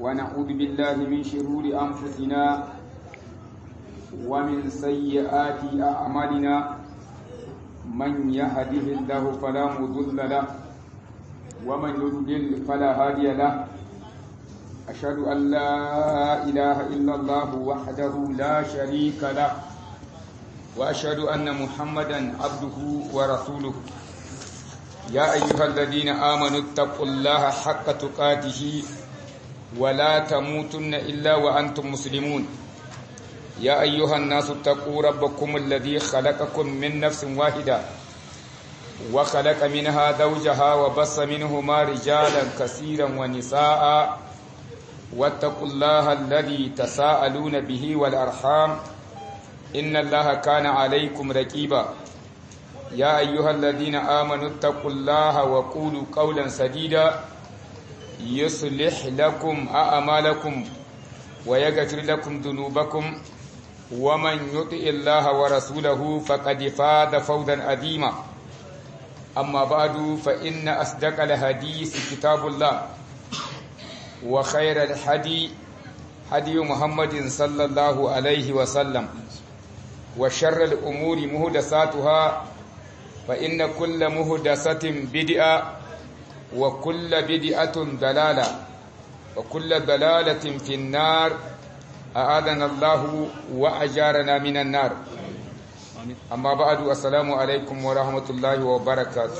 ونعوذ بالله من شرور أنفسنا ومن سيئات أعمالنا من يهده الله فلا مضل له ومن يضلل فلا هادي له أشهد أن لا إله إلا الله وحده لا شريك له وأشهد أن محمدا عبده ورسوله يا أيها الذين آمنوا اتقوا الله حق تقاته ولا تموتن إلا وأنتم مسلمون يا أيها الناس اتقوا ربكم الذي خلقكم من نفس واحدة وخلق منها زوجها وبص منهما رجالا كثيرا ونساء واتقوا الله الذي تساءلون به والأرحام إن الله كان عليكم رقيبا يا أيها الذين آمنوا اتقوا الله وقولوا قولا سديدا يصلح لكم أعمالكم ويغفر لكم ذنوبكم ومن يطع الله ورسوله فقد فاز فوزا عظيما أما بعد فإن أصدق الحديث كتاب الله وخير الحدي هدي محمد صلى الله عليه وسلم وشر الأمور مهدساتها فإن كل مهدسة بدعة وكل بدعة ضلالة وكل ضلالة في النار أعاذنا الله وأجارنا من النار أما بعد السلام عليكم ورحمة الله وبركاته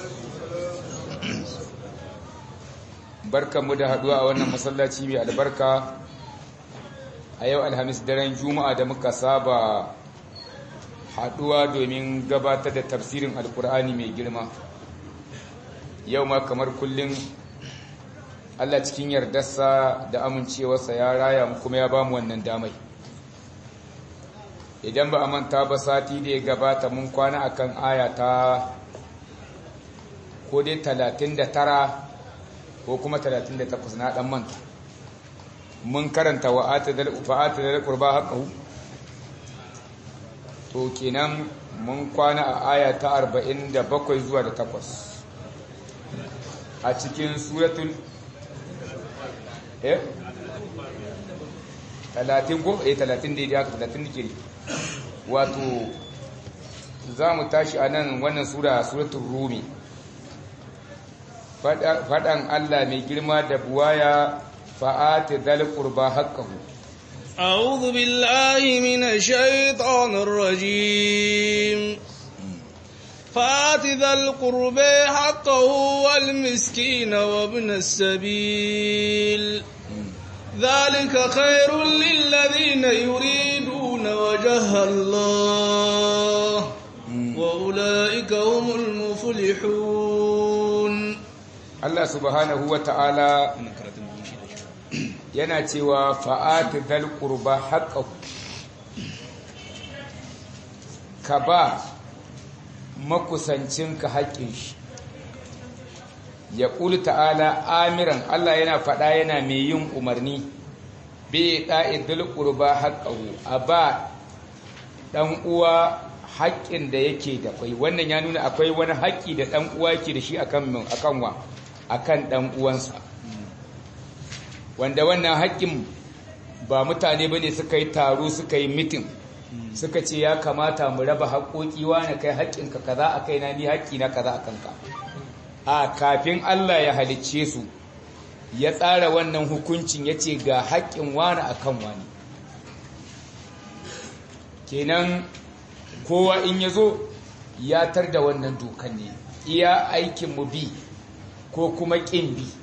barkanmu da haduwa a wannan masallaci mai albarka a yau alhamis daren juma'a da muka saba haduwa domin gabatar da tafsirin alkur'ani mai girma yau ma kamar kullum allah cikin yardarsa da amincewarsa ya raya mu kuma ya bamu wannan damai idan ba a manta ba sati da ya gabata mun kwana akan aya ta ko dai talatin da tara ko kuma 38 na dan manta mun karanta wa atadal fa'atadal qurba haqqahu to kenan mun kwana a aya ta 47 zuwa da 8 a cikin suratul eh 30 ko eh 30 da ya 30 ke wato za mu tashi a nan wannan sura suratul rumi faɗan Allah mai girma da buwaya fa'ati zal qurba haqqahu a'udhu billahi minash shaitanir rajim fa'ati zal qurba haqqahu wal miskina wa ibn as-sabil ذلك خير للذين يريدون وجه الله وأولئك هم المفلحون Allah subhanahu wa ta'ala yana cewa fa'ati zal qurba haqqahu ka ba makusancinka haƙƙin shi ya ƙuli ta'ala amiran Allah yana faɗa yana mai yin umarni bai ɗa'i zal qurba haqqahu a ba ɗan uwa haƙƙin da yake da kwai wannan ya nuna akwai wani haƙƙi da ɗan uwa yake da shi akan akan wa akan ɗan uwansa wanda wannan haƙƙin ba mutane bane suka yi taro suka yi mitin suka ce ya kamata mu raba haƙoƙi wani kai haƙƙinka kaza a kaina ni haƙƙi na kaza a kanka a kafin Allah ya halicce su ya tsara wannan hukuncin ya ce ga haƙƙin wani akan wani kenan kowa in ya zo ya tar da wannan dokan ne iya aikin mu bi ko kuma ƙin bi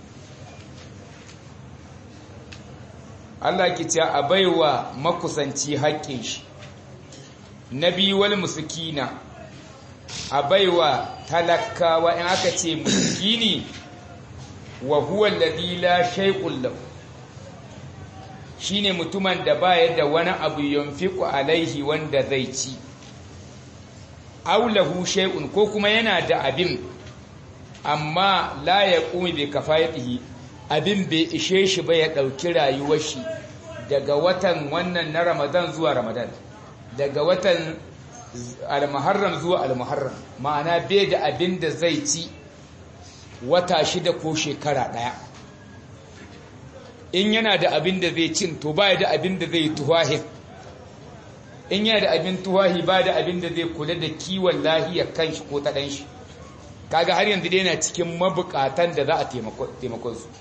Allah ki ce a baiwa makusanci haƙƙin shi na biyu wal muskina a baiwa talakawa in aka ce muskini wa huwa alladhi la shay'un lahu shine mutumin da baya da wani abu yunfiqu alaihi wanda zai ci aw lahu shay'un ko kuma yana da abin amma la ya ƙumi bai kafayatihi abin bai ishe shi ba ya ɗauki rayuwar shi daga watan wannan na ramadan zuwa ramadan daga watan almuharram zuwa almuharram ma'ana bai da abin da zai ci wata shida ko shekara ɗaya in yana da abin da zai cin to baya da abin da zai tuwahin in yana da abin tuwahi ba da abin da zai kula da kiwon lahiyar kanshi ko ta ɗan shi kaga har yanzu dai yana cikin mabukatan da za a taimakon su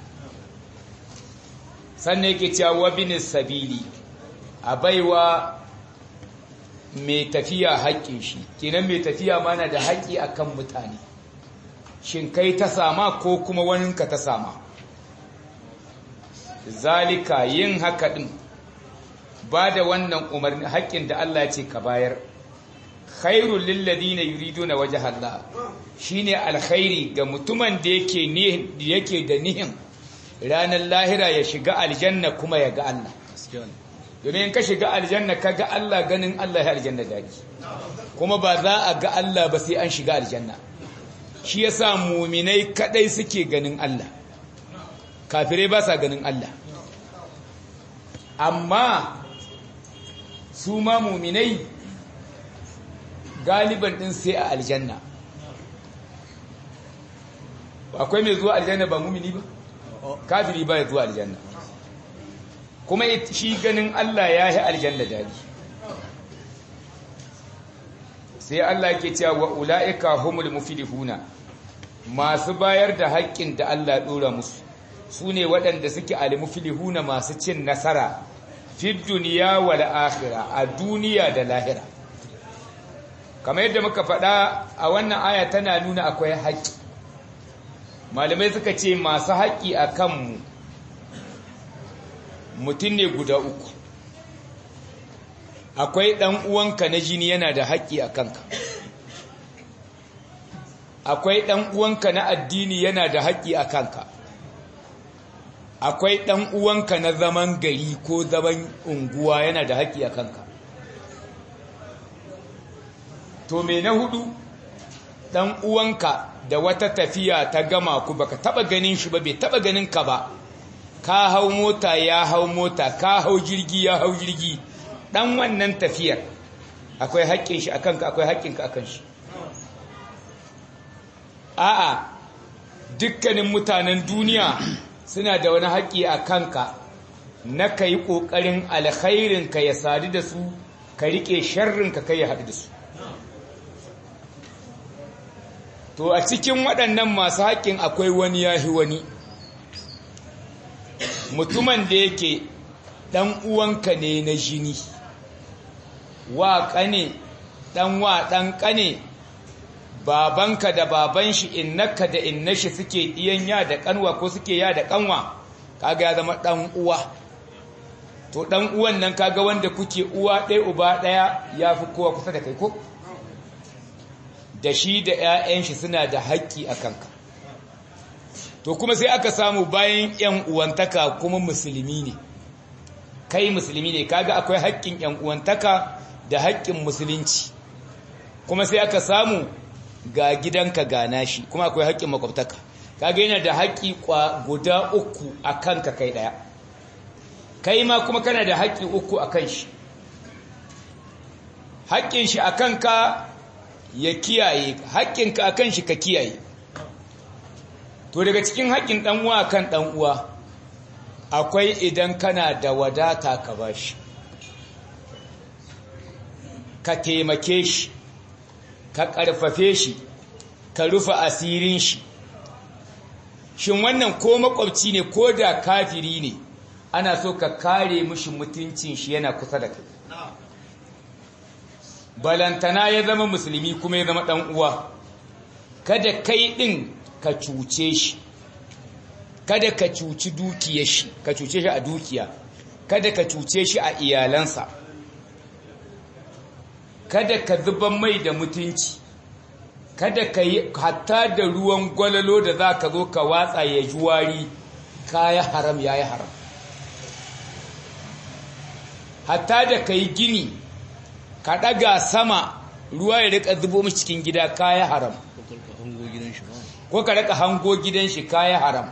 sannan yake cewa wabinis sabili a baiwa mai tafiya haƙƙin shi kenan mai tafiya mana da haƙƙi akan mutane shin kai ta sama ko kuma waninka ta sama zalika yin haka ɗin ba da wannan umarni haƙƙin da Allah ce ka bayar khairul lilladina yuriduna wajha Allah shine alkhairi ga mutumin da yake ne yake da nihin ranar lahira ya shiga aljanna kuma ya ga Allah domin ka shiga aljanna ka ga Allah ganin Allah ya aljanna daki kuma ba za a ga Allah ba sai an shiga aljanna shi yasa muminai kadai suke ganin Allah kafirai ba sa ganin Allah amma su ma muminai galiban din sai a aljanna akwai mai zuwa aljanna ba mumini ba kafiri ba ya zuwa aljanna kuma shi ganin Allah ya yi aljanna dadi sai Allah ke cewa wa ula'ika humul muflihuna masu bayar da haƙƙin da Allah ɗora musu su ne waɗanda suke al-muflihuna masu cin nasara fi duniya wal akhirah a duniya da lahira kamar yadda muka faɗa a wannan aya tana nuna akwai haƙƙi malamai suka ce masu haƙƙi a kanmu mutum ne guda uku akwai ɗan uwanka na jini yana da haƙƙi a kanka akwai ɗan uwanka na addini yana da haƙƙi a kanka akwai ɗan uwanka na zaman gari ko zaman unguwa yana da haƙƙi a kanka to me na hudu ɗan uwanka da wata tafiya ta gama ku baka taba ganin shi ba bai taba ganin ka ba ka hau mota ya hau mota ka hau jirgi ya hau jirgi dan wannan tafiyar akwai haƙƙin shi akan ka akwai haƙƙin ka akan shi a'a dukkanin mutanen duniya suna da wani haƙƙi a kanka na ka yi ƙoƙarin alkhairin ka ya sadu da su ka riƙe sharrin ka kai ya haɗu da su to a cikin waɗannan masu haƙƙin akwai wani yahi wani mutumin da yake ɗan uwanka ne na jini wa ƙane ɗan wa ɗan ƙane babanka da baban shi innaka da inna shi suke ɗiyan ya da ƙanwa ko suke ya da ƙanwa kaga ya zama ɗan uwa to ɗan uwan nan kaga wanda kuke uwa ɗaya uba ɗaya ya fi kowa kusa da kai ko da shi da 'ya'yan shi suna da haƙƙi a kanka to kuma sai aka samu bayan 'yan uwantaka kuma musulmi ne kai musulmi ne kaga akwai haƙƙin 'yan uwantaka da haƙƙin musulunci kuma sai aka samu ga gidanka gana shi kuma akwai haƙƙin makwabtaka kaga yana da haƙƙi guda uku a kanka kai ɗaya kai ma kuma kana da haƙƙi uku a kan shi haƙƙin shi a kanka ya kiyaye haƙƙinka a kan shi ka kiyaye to daga cikin haƙƙin ɗan'uwa kan ɗan'uwa akwai idan kana da wadata ka ba shi ka taimake shi ka ƙarfafe shi ka rufe asirin shi shin wannan ko makwabci ne ko da kafiri ne ana so ka kare mishi mutuncin shi yana kusa da kai balantana ya zama musulmi kuma ya zama ɗan uwa kada kai ɗin ka cuce shi kada ka cuci dukiyar shi ka cuce shi a dukiya kada ka cuce shi a iyalansa kada ka zuban mai da mutunci kada ka yi hatta da ruwan gwalalo da za ka zo ka watsa ya ji wari kaya haram ya yi haram hatta da ka yi gini ka ɗaga sama ruwa ya rika zubo mu cikin gida kaya haram ko ka rika hango gidan shi kaya haram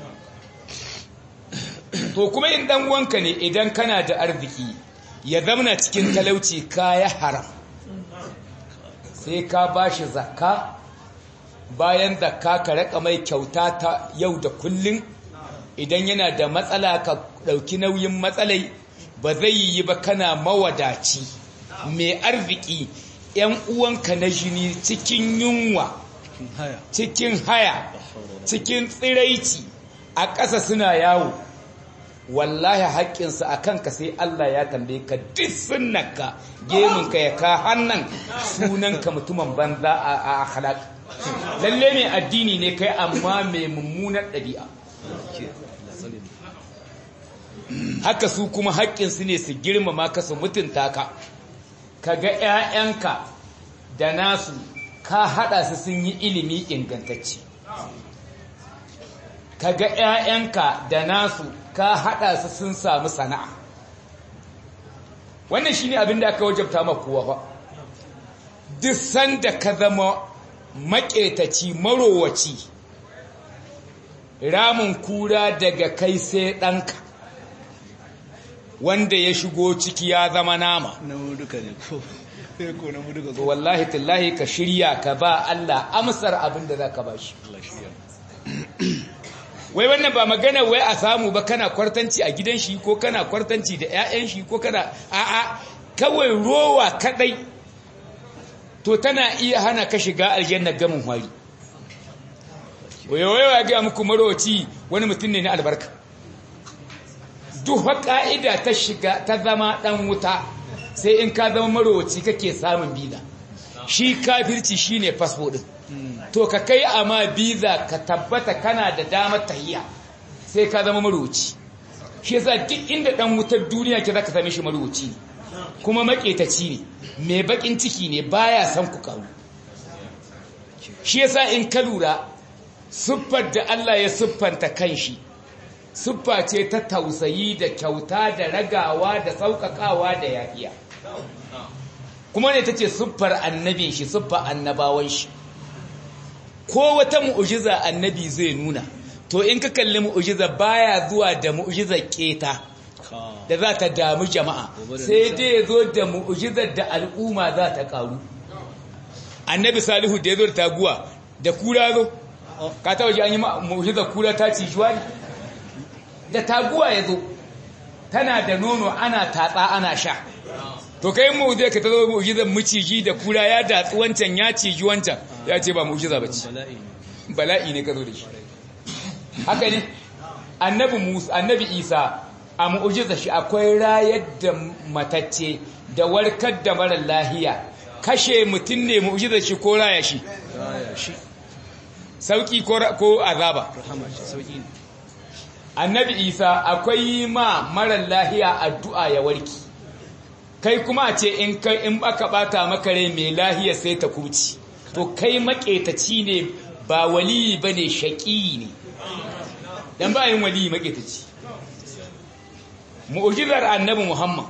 to kuma in dan wanka ne idan kana da arziki ya zamana cikin talauci kaya haram sai ka bashi zakka bayan zakka ka rika mai kyauta ta yau da kullun idan yana da matsala ka ɗauki nauyin matsalai ba zai yi ba kana mawadaci mai arziki ‘yan uwanka na jini cikin yunwa cikin haya cikin tsiraici a ƙasa suna yawo wallahi haƙƙinsa a kanka sai Allah ya tambaye ka duk sunnaka geminka ya ka hannan sunanka mutumin banza a akhlaq lalle mai addini ne kai amma mai mummunar ɗabi'a haka su kuma haƙƙinsu ne su girmama ka su mutunta ka ka ga 'ya'yanka da nasu ka haɗa su sun yi ilimi ingantacce ka ga 'ya'yanka da nasu ka haɗa su sun samu sana'a wannan shi ne abin da aka wajabta makowa ba duk sanda ka zama maƙetaci marowaci ramin kura daga kai sai ɗanka wanda ya shigo ciki ya zama nama na duka ne ko ko na duka to wallahi tallahi ka shirya ka ba Allah amsar abin da zaka ba shi wai wannan ba magana wai a samu ba kana kwartanci a gidan shi ko kana kwartanci da ƴaƴan shi ko kana a'a kawai rowa kadai to tana iya hana ka shiga aljanna gamin hwari wayo ya ga muku maroci wani mutum ne na albarka duk ka'ida ta shiga ta zama dan wuta sai in ka zama marowaci kake samun biza shi kafirci shine fasfo din to ka kai amma biza ka tabbata kana da damar tahiya sai ka zama marowaci shi yasa duk inda dan wutar duniya ke zaka same shi marowaci ne kuma maketaci ne mai bakin ciki ne baya son ku karu shi yasa in ka lura siffar da Allah ya siffanta kanshi siffa ce ta tausayi da kyauta da ragawa da sauƙaƙawa da yaƙiya kuma ne ta ce siffar annabin shi siffar annabawan shi ko wata mu'ujiza annabi zai nuna to in ka kalli mu'ujiza baya zuwa da mu'ujiza keta da za ta damu jama'a sai dai zo da mu'ujizar da al'umma za ta karu annabi salihu da ya zo da taguwa da kura zo ka ta waje an yi mu'ujizar kura ta ci juwa da taguwa ya zo tana da nono ana tatsa ana sha to kai mu'ujizar ka ta zo mu'ujizar miciji da kura ya datsi wancan ya ciji wancan ya ce ba mu'ujiza ba ce bala'i ne ka zo da shi haka ne annabi musa annabi isa a mu'ujiza shi akwai rayar da matacce da warkar da mara lahiya kashe mutum ne mu'ujiza shi ko raya shi sauki ko azaba annabi isa akwai ma mara lahiya addu'a ya warki kai kuma a ce in in aka bata maka rai mai lahiya sai ta kuci to kai maƙetaci ne ba waliyi bane shaƙi ne dan ba yin waliyi maƙetaci mu'jizar annabi Muhammad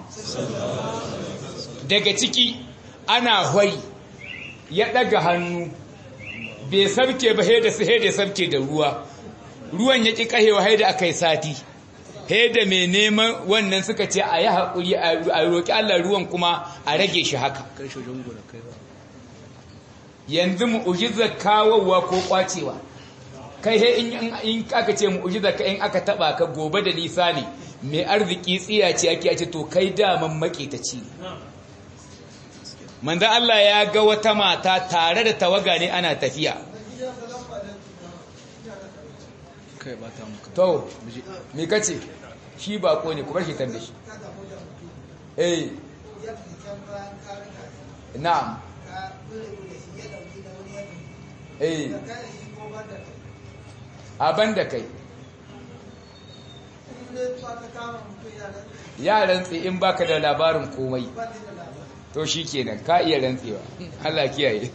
daga ciki ana hwai ya daga hannu bai sabke ba da su da sabke da ruwa ruwan ya ki kahewa haida akai sati da mai neman wannan suka ce a yi haƙuri a roƙi Allah ruwan kuma a rage shi haka yanzu mu'jizar kawowa ko kwacewa kai he in aka ce mu'jizar ka in aka taba ka gobe da nisa ne mai arziki tsiya ce ake ce to kai daman maketaci manzo Allah ya ga wata mata tare da tawaga ne ana tafiya kai ba ta muka to me kace shi bako ne kuma shi tambaye shi eh na'am eh aban da kai ya rantsi in baka da labarin komai to shi kenan ka iya rantsewa Allah kiyaye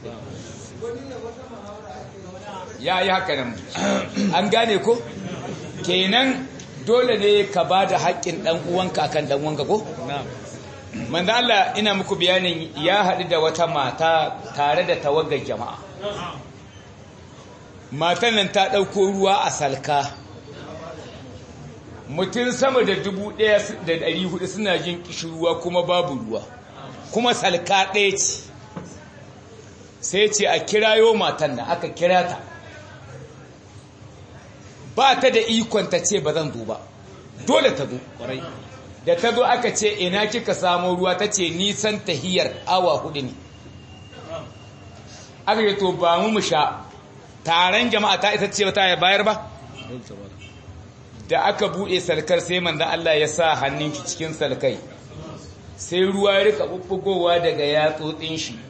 ya yi haka nan an gane ko kenan dole ne ka ba da haƙƙin ɗan uwanka akan ɗan uwanka ko manzo Allah ina muku bayanin ya haɗu da wata mata tare da tawagar jama'a matan nan ta ɗauko ruwa a salka mutum sama da dubu ɗaya da ɗari hudu suna jin ruwa kuma babu ruwa kuma salka ɗaya ce sai ce a kirayo matan nan aka kira ta ba ta da ikon ta ce ba zan zo ba dole ta zo kwarai da ta zo aka ce ina kika samo ruwa ta ce nisan tahiyar awa hudu ne aka yi to ba mu mu sha taron jama'a ta ita ce ba ta bayar ba dole ta bada da aka buɗe salkar sai manzo Allah ya sa hannun shi cikin salkai sai ruwa ya rika bubbugowa daga yatsotsin shi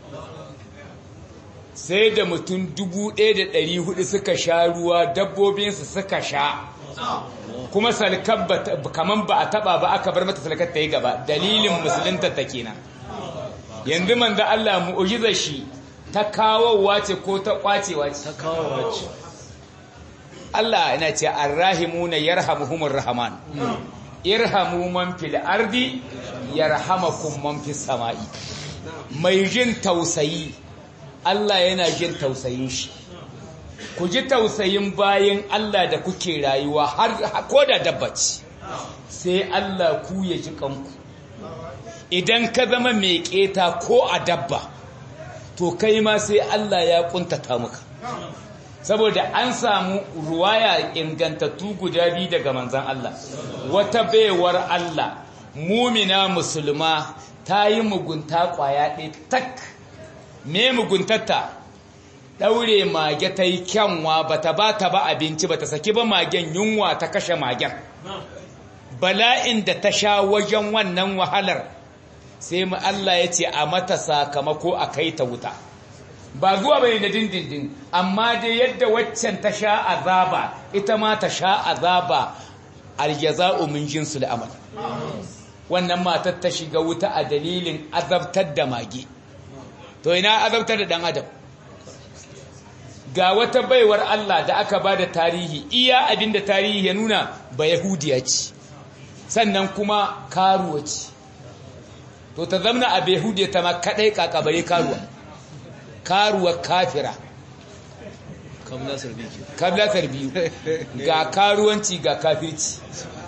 sai da mutum 1400 suka sha ruwa dabbobinsu suka sha kuma salkar ba ta- kaman ba a taba ba aka bar mata salkar ta yi gaba dalilin musulunta ta kenan yanzu manzo Allah mu'ujizar shi ta kawowa ce ko ta kwacewa ce ta kawo wacce Allah yana ce arrahimuna yarhamuhumur rahman irhamu man fil ardi yarhamakum man fis samai mai jin tausayi Allah yana jin tausayin shi ku ji tausayin bayin Allah da kuke rayuwa har ko da dabbaci sai Allah ku ya ji kanku idan ka zama mai keta ko a dabba to kai ma sai Allah ya kuntata maka saboda an samu ruwaya ingantattu guda biyu daga manzan Allah wata baiwar Allah mumina musulma ta yi mugunta kwaya ɗaya tak me muguntarta ɗaure mage ta yi kyanwa ba ta ba ta ba abinci ba ta saki ba magen yunwa ta kashe magen bala'in da ta sha wajen wannan wahalar sai mu Allah ya ce a mata sakamako a kai ta wuta ba zuwa bane da dindindin amma dai yadda waccan ta sha azaba ita ma ta sha azaba aljaza'u min jinsul amal wannan matar ta shiga wuta a dalilin azabtar da mage to ina azabtar da dan adam ga wata baiwar Allah da aka bada tarihi iya abinda tarihi ya nuna ba yahudiya ce sannan kuma karuwa ce to ta zamna a yahudiya ta ma kadai kakabare karuwa karuwa kafira kamla sarbi ke kablatar biyu ga karuwanci ga kafirci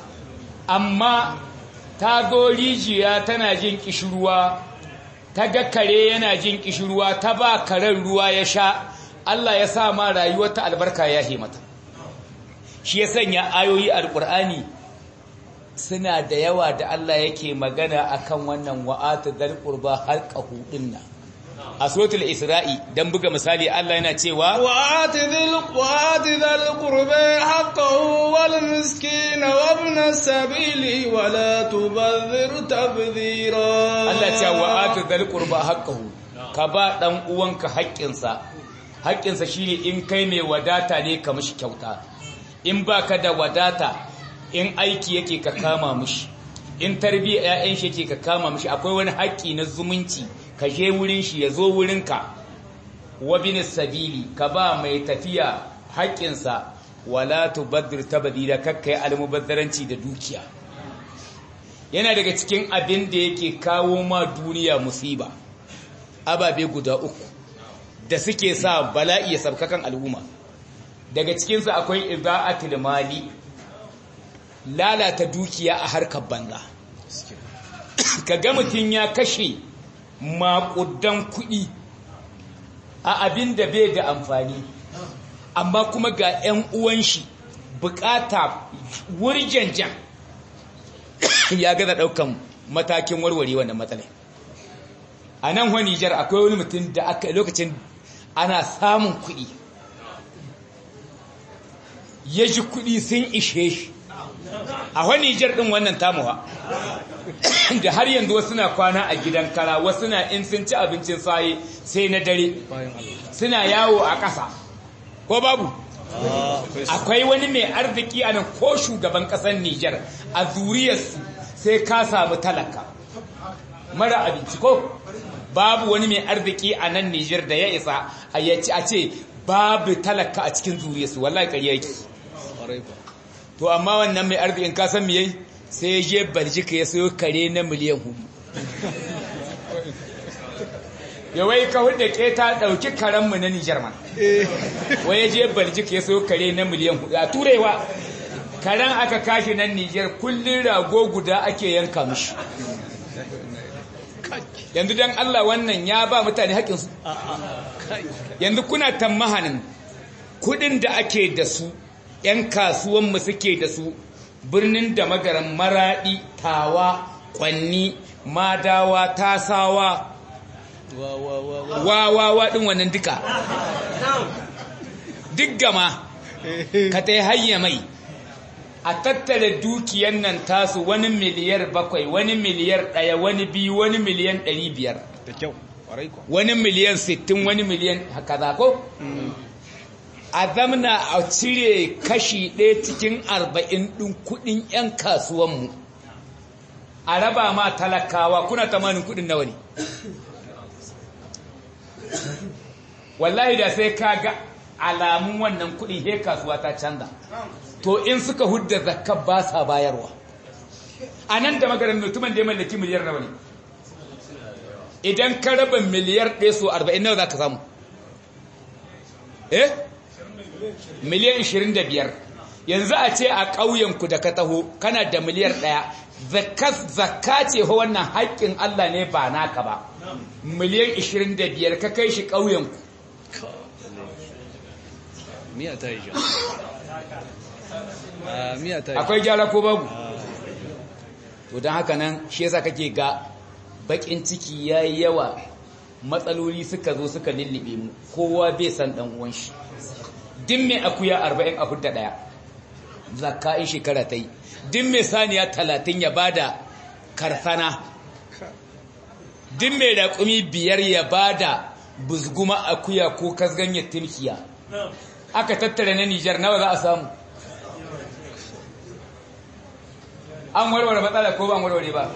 amma ta zo rijiya tana jin kishirwa ta ga kare yana jin kishirwa ta ba karen ruwa ya sha Allah ya sa ma rayuwarta albarka ya mata shi ya sanya ayoyi alkur'ani suna da yawa da Allah yake magana akan wannan wa'ata dal qurba halqahu dinna a suratul isra'i dan buga misali Allah yana cewa وآت ذي ال- وآت ذا القربى حقه والمسكين وابن السبيل ولا تبذر تبذيرا Allah ce wa atu dal qurba haqqahu ka ba dan uwanka haƙƙinsa haƙƙinsa shine in kai mai wadata ne ka mishi kyauta in baka da wadata in aiki yake ka kama mishi in tarbiya ƴaƴan shi yake ka kama mishi akwai wani haƙƙi na zumunci ka je wurin shi ya zo wurinka wa bin sabili ka ba mai tafiya haƙƙinsa wala tubaddir tabdila kakkai almubazzaranci da dukiya yana daga cikin abin da yake kawo ma duniya musiba ababe guda uku da suke sa bala'i ya sabkakan al'umma daga cikinsu akwai iza'atul mali lalata dukiya a harkar banza ka ga mutum ya kashe maƙudan kuɗi a abin da bai da amfani amma kuma ga 'yan uwan shi bukata wurjanjan ya gaza daukan matakin warware wannan matsalai a nan wani Nijar akwai wani mutum da aka lokacin ana samun kuɗi ya ji kuɗi sun ishe shi a wani Nijar ɗin wannan tamuwa da har yanzu wasu na kwana a gidan kara wasu na in sun ci abincin saye sai na dare bayan Allah suna yawo a ƙasa ko babu ah akwai su akwai wani mai arziki a nan ko shugaban ƙasar Nijar a zuriyarsu sai ka samu talaka mara abinci ko babu wani mai arziki a nan Nijar da ya isa a yaci a ce babu talaka a cikin zuriyarsu wallahi ƙarya yake kwarai ba to amma wannan mai arzikin ka san me yayi sai ya je Baljika ya sayo kare na miliyan hudu ya wai ka hudu ke ta ɗauki karenmu na Nijar man wai ya je Baljika ya sayo kare na miliyan hudu a turewa karen aka kashi nan Nijar kullun rago guda ake yanka mishi yanzu dan Allah wannan ya ba mutane haƙinsu yanzu kuna tammahanin kudin da ake da su 'yan kasuwanmu suke da su birnin da magaran maraɗi tawa kwanni madawa tasawa wa wa wa wa wawawa ɗin wannan duka duk gama ka ta yi hayya mai a tattara dukiyan nan tasu wani miliyar bakwai wani miliyar ɗaya wani biyu wani miliyan ɗari biyar da kyau kwarai kwa wani miliyan sittin wani miliyan haka za ko? a zamna a cire kashi ɗaya cikin arba'in ɗin kuɗin 'yan kasuwanmu a raba ma talakawa kuna tamanin kuɗin nawa ne wallahi da sai ka ga alamun wannan kuɗi he kasuwa ta canza to in suka hudda zakka ba sa bayarwa a nan da magarin mutumin da ya mallaki miliyar nawa ne idan ka raba miliyar ɗaya so arba'in nawa za ka samu eh miliyan 25 yanzu a ce a ƙauyenku da ka taho kana da miliyar ɗaya zakka ce fa wannan haƙƙin Allah ne ba naka ba miliyan 25 ka kai shi ƙauyenku miya ta yi ja a miya ta yi akwai gyara ko babu to don haka nan shi yasa kake ga baƙin ciki ya yi yawa matsaloli suka zo suka lullube mu kowa bai san ɗan uwan shi din mai akuya arba'in a hudda ɗaya zakka in shekara ta yi din mai saniya talatin ya bada karsana din mai raƙumi biyar ya bada buzguma akuya ko kasganyar timkiya aka tattara na nijar nawa za a samu an warware matsala ko ba an warware ba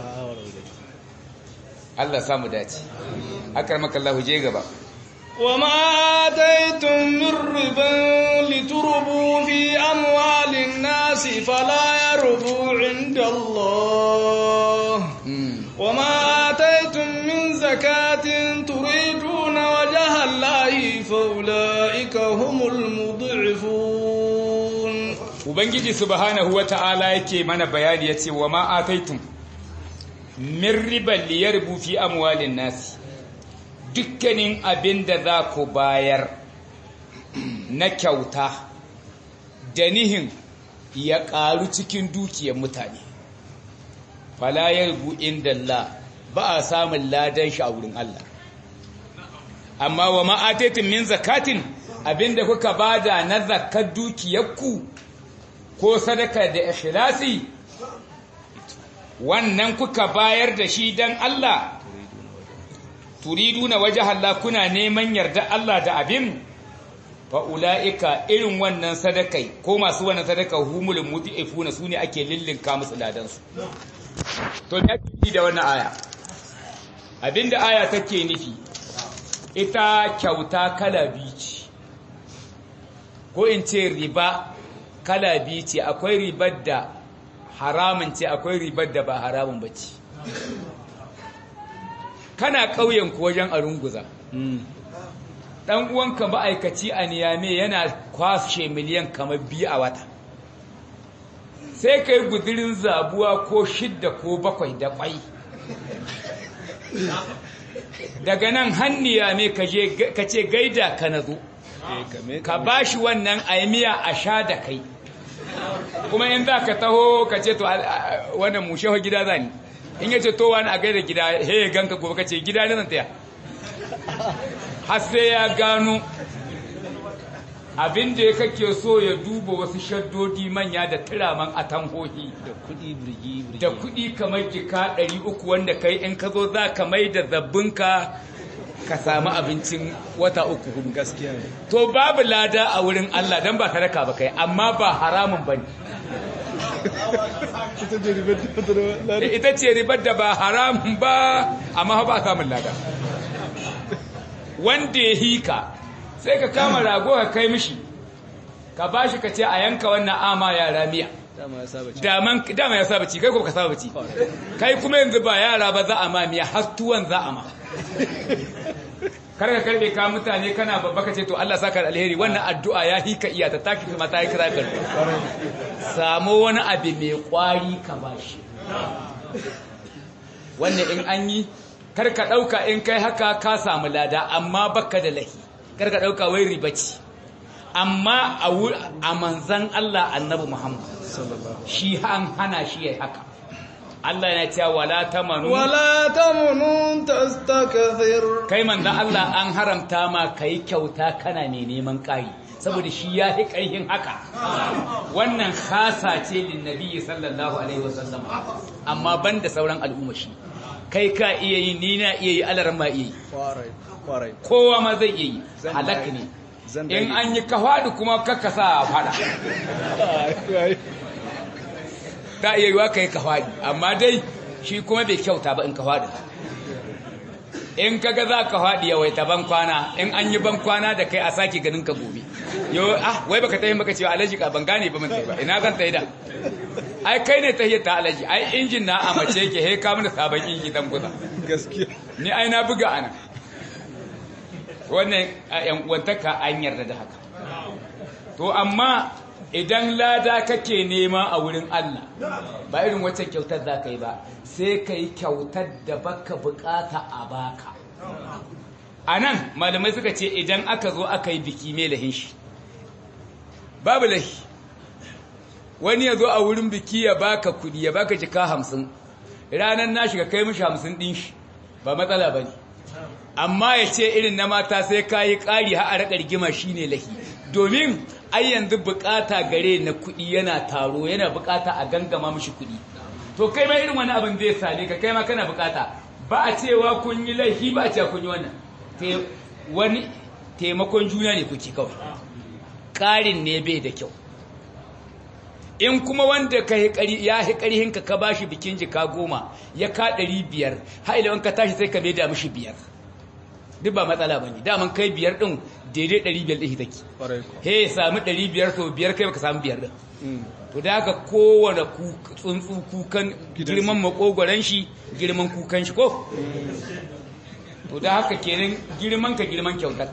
Allah samu dace akar makallahu je gaba وما آتيتم من ربا لتربوا في أموال الناس فلا يربو عند الله وما آتيتم من زكاة تريدون وجه الله فأولئك هم المضعفون ubangiji subhanahu wata'ala yake mana bayani yace wa ma ataitum min riban liyarbu fi amwalin nasi dukkanin abin da za ku bayar na kyauta da nihin ya ƙaru cikin dukiyar mutane falayar bu'in dalla ba a samun ladan shi a wurin Allah amma wa ma'ataitin min zakatin abinda kuka bada na zakar dukiyarku ko sadaka da ikhlasi wannan kuka bayar da shi dan Allah turiduna waje Allah kuna neman yarda Allah da abin fa ulaika irin wannan sadakai ko masu wannan sadaka humul mudifuna sune ake lillinka musu ladan su to me ake da wannan aya abinda aya take nufi ita kyauta kala biyu ce ko in ce riba kala biyu ce akwai ribar da haramun ce akwai ribar da ba haramun ba ce kana ƙauyen ku wajen a runguza ɗan uwanka ma'aikaci a niyame yana kwashe miliyan kamar biyu a wata sai ka yi guzirin zabuwa ko shidda ko bakwai da ƙwai daga nan hanniya ne ka ce gaida ka na zo ka ba shi wannan aimiya a sha da kai kuma in za ka taho ka ce to wannan mushewa gida za ni in yace to wani a gaida gida he ya ganka gobe kace gida ne zan taya har sai ya gano abin da ya kake so ya duba wasu shaddodi manya da turaman atanhohi da kudi birgi birgi da kudi kamar jika 300 wanda kai in ka zo za ka mai da zabbinka ka samu abincin wata uku hudu gaskiya ne to babu lada a wurin Allah dan ba sadaka ba kai amma ba haramun bane ita ce ribar da ta da da ita ce ribar da ba haramun ba amma ba samun lada wanda ya hika sai ka kama rago ka kai mishi ka bashi ka ce a yanka wannan ama yara miya dama ya saba ci daman dama ya saba ci kai ko ka saba ci kai kuma yanzu ba yara ba za a ma miya har tuwon za a ma kar ka karbe ka mutane kana babba ka ce to Allah saka da alheri wannan addu'a ya hika iya ta taki kuma ta yi kira karbe samu wani abu mai kwari ka bashi wannan in an yi kar ka dauka in kai haka ka samu lada amma baka da lahi kar ka dauka wai riba ce amma a wu- a manzan Allah annabi Muhammad sallallahu shi an hana shi yayi haka Allah yana cewa wala tamanu ولا تمنن تستكثر kai manzan Allah an haramta ma kai kyauta kana mai neman ƙari saboda shi ya fi ƙarfin haka wannan khasa ce lin nabi sallallahu alaihi wasallam amma banda sauran al'umma shi kai ka iya yi ni na iya yi alaran ma iya yi kwarai kwarai kowa ma zai iya yi Zan halak dage. ne Zan in dage. an yi kafadu kuma kakka sa a fada ta iya yiwa ka yi kafadi amma dai shi kuma bai kyauta ba in kafadi in kaga za ka faɗi yawai ta ban kwana in an yi ban kwana da kai a sake ganin ka gobe yo ah wai baka tayi maka cewa alaji ka ban gane ba mun tayi ba ina zan tayi da ai kai ne tahiyar ta alaji ai injin na a mace yake he ka mana sabon inji dan guza gaskiya ni ai na buga ana wannan a yan uwantaka an yarda da haka to amma idan lada kake nema a wurin Allah ba irin wacce kyautar za ka yi ba sai ka yi kyautar da baka bukata a baka a nan malamai suka ce idan aka zo aka yi biki mai lahin shi babu lahi wani ya zo a wurin biki ya baka kudi ya baka jika hamsin ranar na shiga kai mishi hamsin din shi ba matsala ba ne amma ya ce irin na mata sai ka yi ƙari har a raƙa rigima shi ne lahi domin ai yanzu bukata gare na kuɗi yana taro yana bukata a gangama mishi kuɗi to kai ma irin wani abin zai same ka kai ma kana bukata ba a cewa kun yi laifi ba a cewa kun yi wannan Te- wani taimakon juna ne kuke kawai ƙarin ne bai da kyau in kuma wanda ka yi ƙari ya yi ƙarihinka ka ba shi bikin jika goma ya ka ɗari biyar ha'ilawan ka tashi sai ka mai da mishi biyar duk ba matsala ba ne daman kai biyar ɗin daidai ɗari biyar ɗin take kwarai ko he ya sami ɗari biyar to biyar kai baka samu biyar ɗin Mm. to da haka kowane ku- tsuntsu kukan Gidansu. girman makogoron shi girman kukan shi ko to da haka kenan girman ka girman kyautar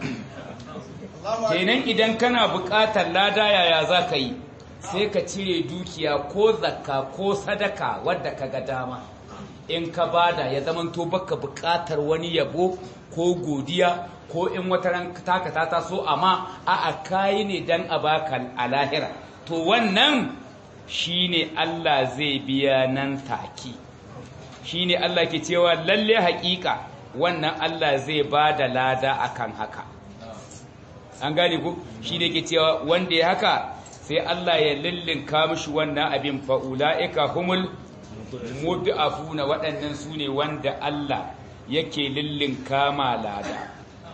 kenan idan kana buƙatar lada yaya za ka yi sai ka cire dukiya ko zakka ko sadaka wadda ka ga dama in ka bada ya zaman to baka buƙatar wani yabo ko godiya ko in wata ran taka ta taso amma a a kayi ne dan a baka a lahira to wannan shine Allah zai biya nan take shine Allah ke cewa lalle haƙiƙa wannan Allah zai ba da lada akan haka an gane ku shi ne ke cewa wanda ya haka sai Allah ya lillinka mishi wannan abin fa'ula'ika humul mudu'afuna waɗannan su ne wanda Allah yake lillinka ma lada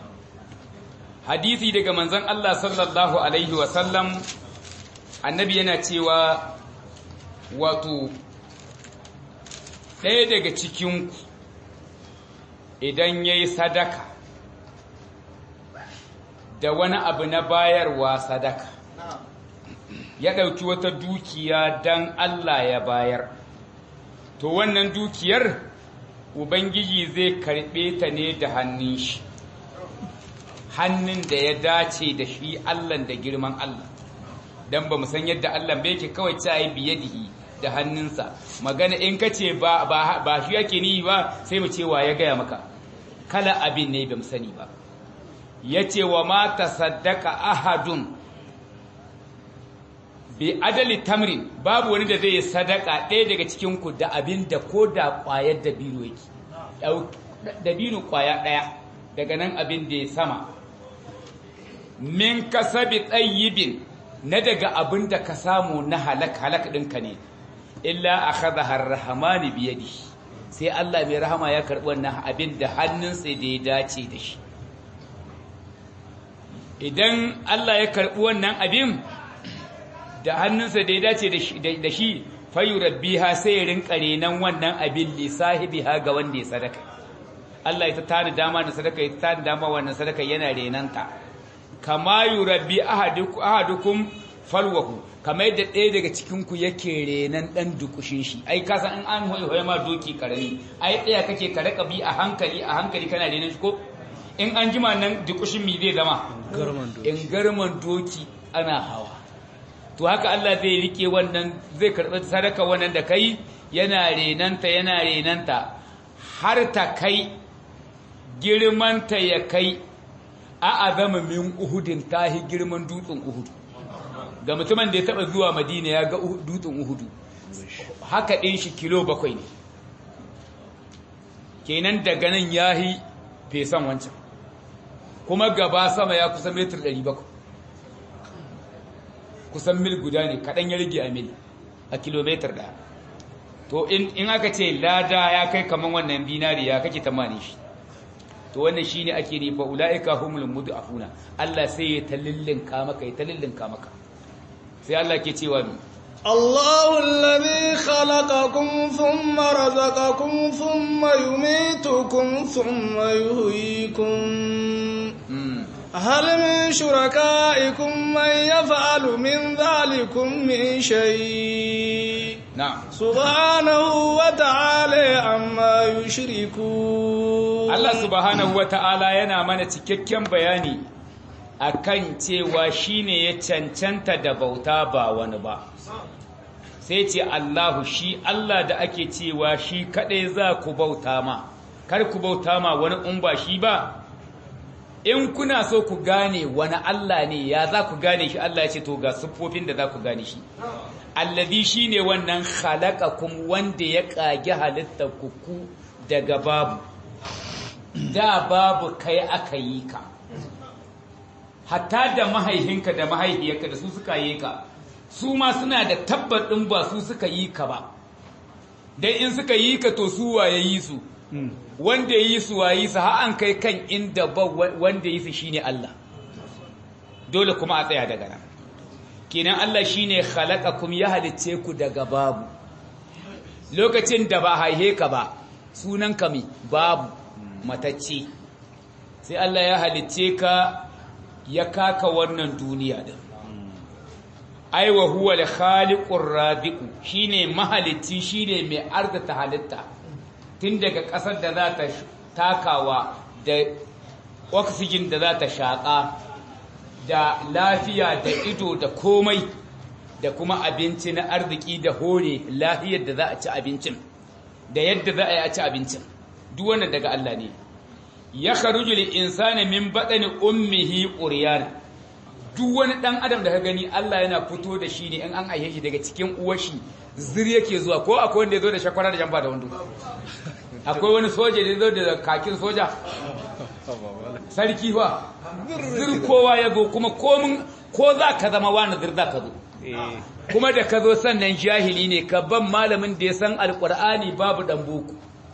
hadisi daga manzon Allah sallallahu alaihi wasallam annabi yana cewa wato ɗaya daga cikinku idan ya yi sadaka da wani abu na bayarwa sadaka ya ɗauki wata dukiya don Allah ya bayar to wannan dukiyar ubangiji zai karɓe ta ne da hannun shi hannun da ya dace da shi Allah da girman Allah don ba san yadda Allah bai ke kawai ta yi biyadihi da hannunsa magana in ka ce ba, ba, ba shi yake ni ba sai mu ce wa ya gaya maka kala abin ne ba mu sani ba ya ce wa mata saddaka ahadun bi adali tamrin babu wani da zai yi sadaka ɗaya daga cikinku da abin da ko da ƙwayar dabino yake dabino ƙwaya ɗaya daga nan abin da ya sama min kasabi tsayibin na daga abin da ka samu na halak halak ɗinka ne illa a kaza harrahamani biyadi sai Allah mai rahama ya karɓi wannan abin da hannunsa da ya dace da shi idan Allah ya karɓi wannan abin da hannunsa da ya dace da shi fayu rabbiha sai ya rinka renan wannan abin li sahibiha ga wanda ya sadaka Allah ya ta tani dama da sadaka ya tani dama wannan sadaka yana renanta kama yurabbi ahadukum falwahu kama yadda ɗaya daga cikin ku yake renan dan dukushin shi ai ka san in an hoye ma doki karami ai ɗaya kake ka raka bi a hankali a hankali kana renan shi ko in an jima nan dukushin mi zai zama garman doki in garman doki ana hawa to haka Allah zai rike wannan zai karɓi sadaka wannan da kai yana renanta yana renanta har ta kai girmanta ya kai a azama min uhudin tahi girman dutsen uhudu ga mutumin da ya taba zuwa madina ya ga Uhu- dutsen uhudu haka ɗin shi kilo bakwai ne kenan daga nan ya yi fesan wancan kuma gaba sama ya kusa metar 700 kusan mil guda ne kaɗan ya rage a mil a kilometer ɗaya to in in aka ce lada ya kai kaman wannan binari ya kake tamani shi to wannan shine ake ne fa ulaika humul mudafuna Allah sai ya talillinka maka ya talillinka maka sai Allah ke cewa mi الله الذي خلقكم ثم رزقكم ثم يميتكم ثم يهيكم mm. هل من شركائكم من يفعل من ذلكم من شيء na'am سبحانه وتعالى عما يشركون Allah subhanahu wata'ala yana mana cikakken bayani akan cewa shine ya cancanta da bauta ba wani ba sai ce Allahu shi Allah da ake cewa shi kadai za ku bauta ma kar ku bauta ma wani in ba shi ba in kuna so ku gane wani Allah ne ya za ku gane shi Allah ya ce to ga siffofin da za ku gane shi allazi shine wannan khalaqakum wanda ya kage halittar ku ku daga babu da babu kai aka yi ka hatta da mahaihinka da mahaihiyarka da su suka yi ka su ma suna da tabbatin ba su suka yi ka ba dai in suka yi ka to su waye yi su wanda yi su waye su har an kai kan inda ba wanda yi su shine Allah dole kuma a tsaya daga nan kenan Allah shine khalaqakum ya halicce ku daga babu lokacin da ba haihe ka ba sunan ka mi babu matacce sai Allah ya halicce ka ya kaka wannan duniya din ai wa huwa al-khaliqur rabiqu shine mahalicci shine mai arzata halitta tun daga ƙasar da za ta takawa da oxygen da za ta shaƙa da lafiya da ido da komai da kuma abinci na arziki da hore lafiyar da za a ci abincin da yadda za a yi a ci abincin duk wannan daga Allah ne ya kharuju lil insani min badani ummihi uryana duk wani dan adam da ka gani Allah yana fito da shi ne in an aihe shi daga cikin uwar shi zir yake zuwa ko akwai wanda ya zo da shakwara da jamba da wando akwai wani soja da ya zo da kakin soja sarki ba zir kowa ya zo kuma komin ko za ka zama wani zir za ka zo kuma da ka zo sannan jahili ne ka ban malamin da ya san alkur'ani babu dan boko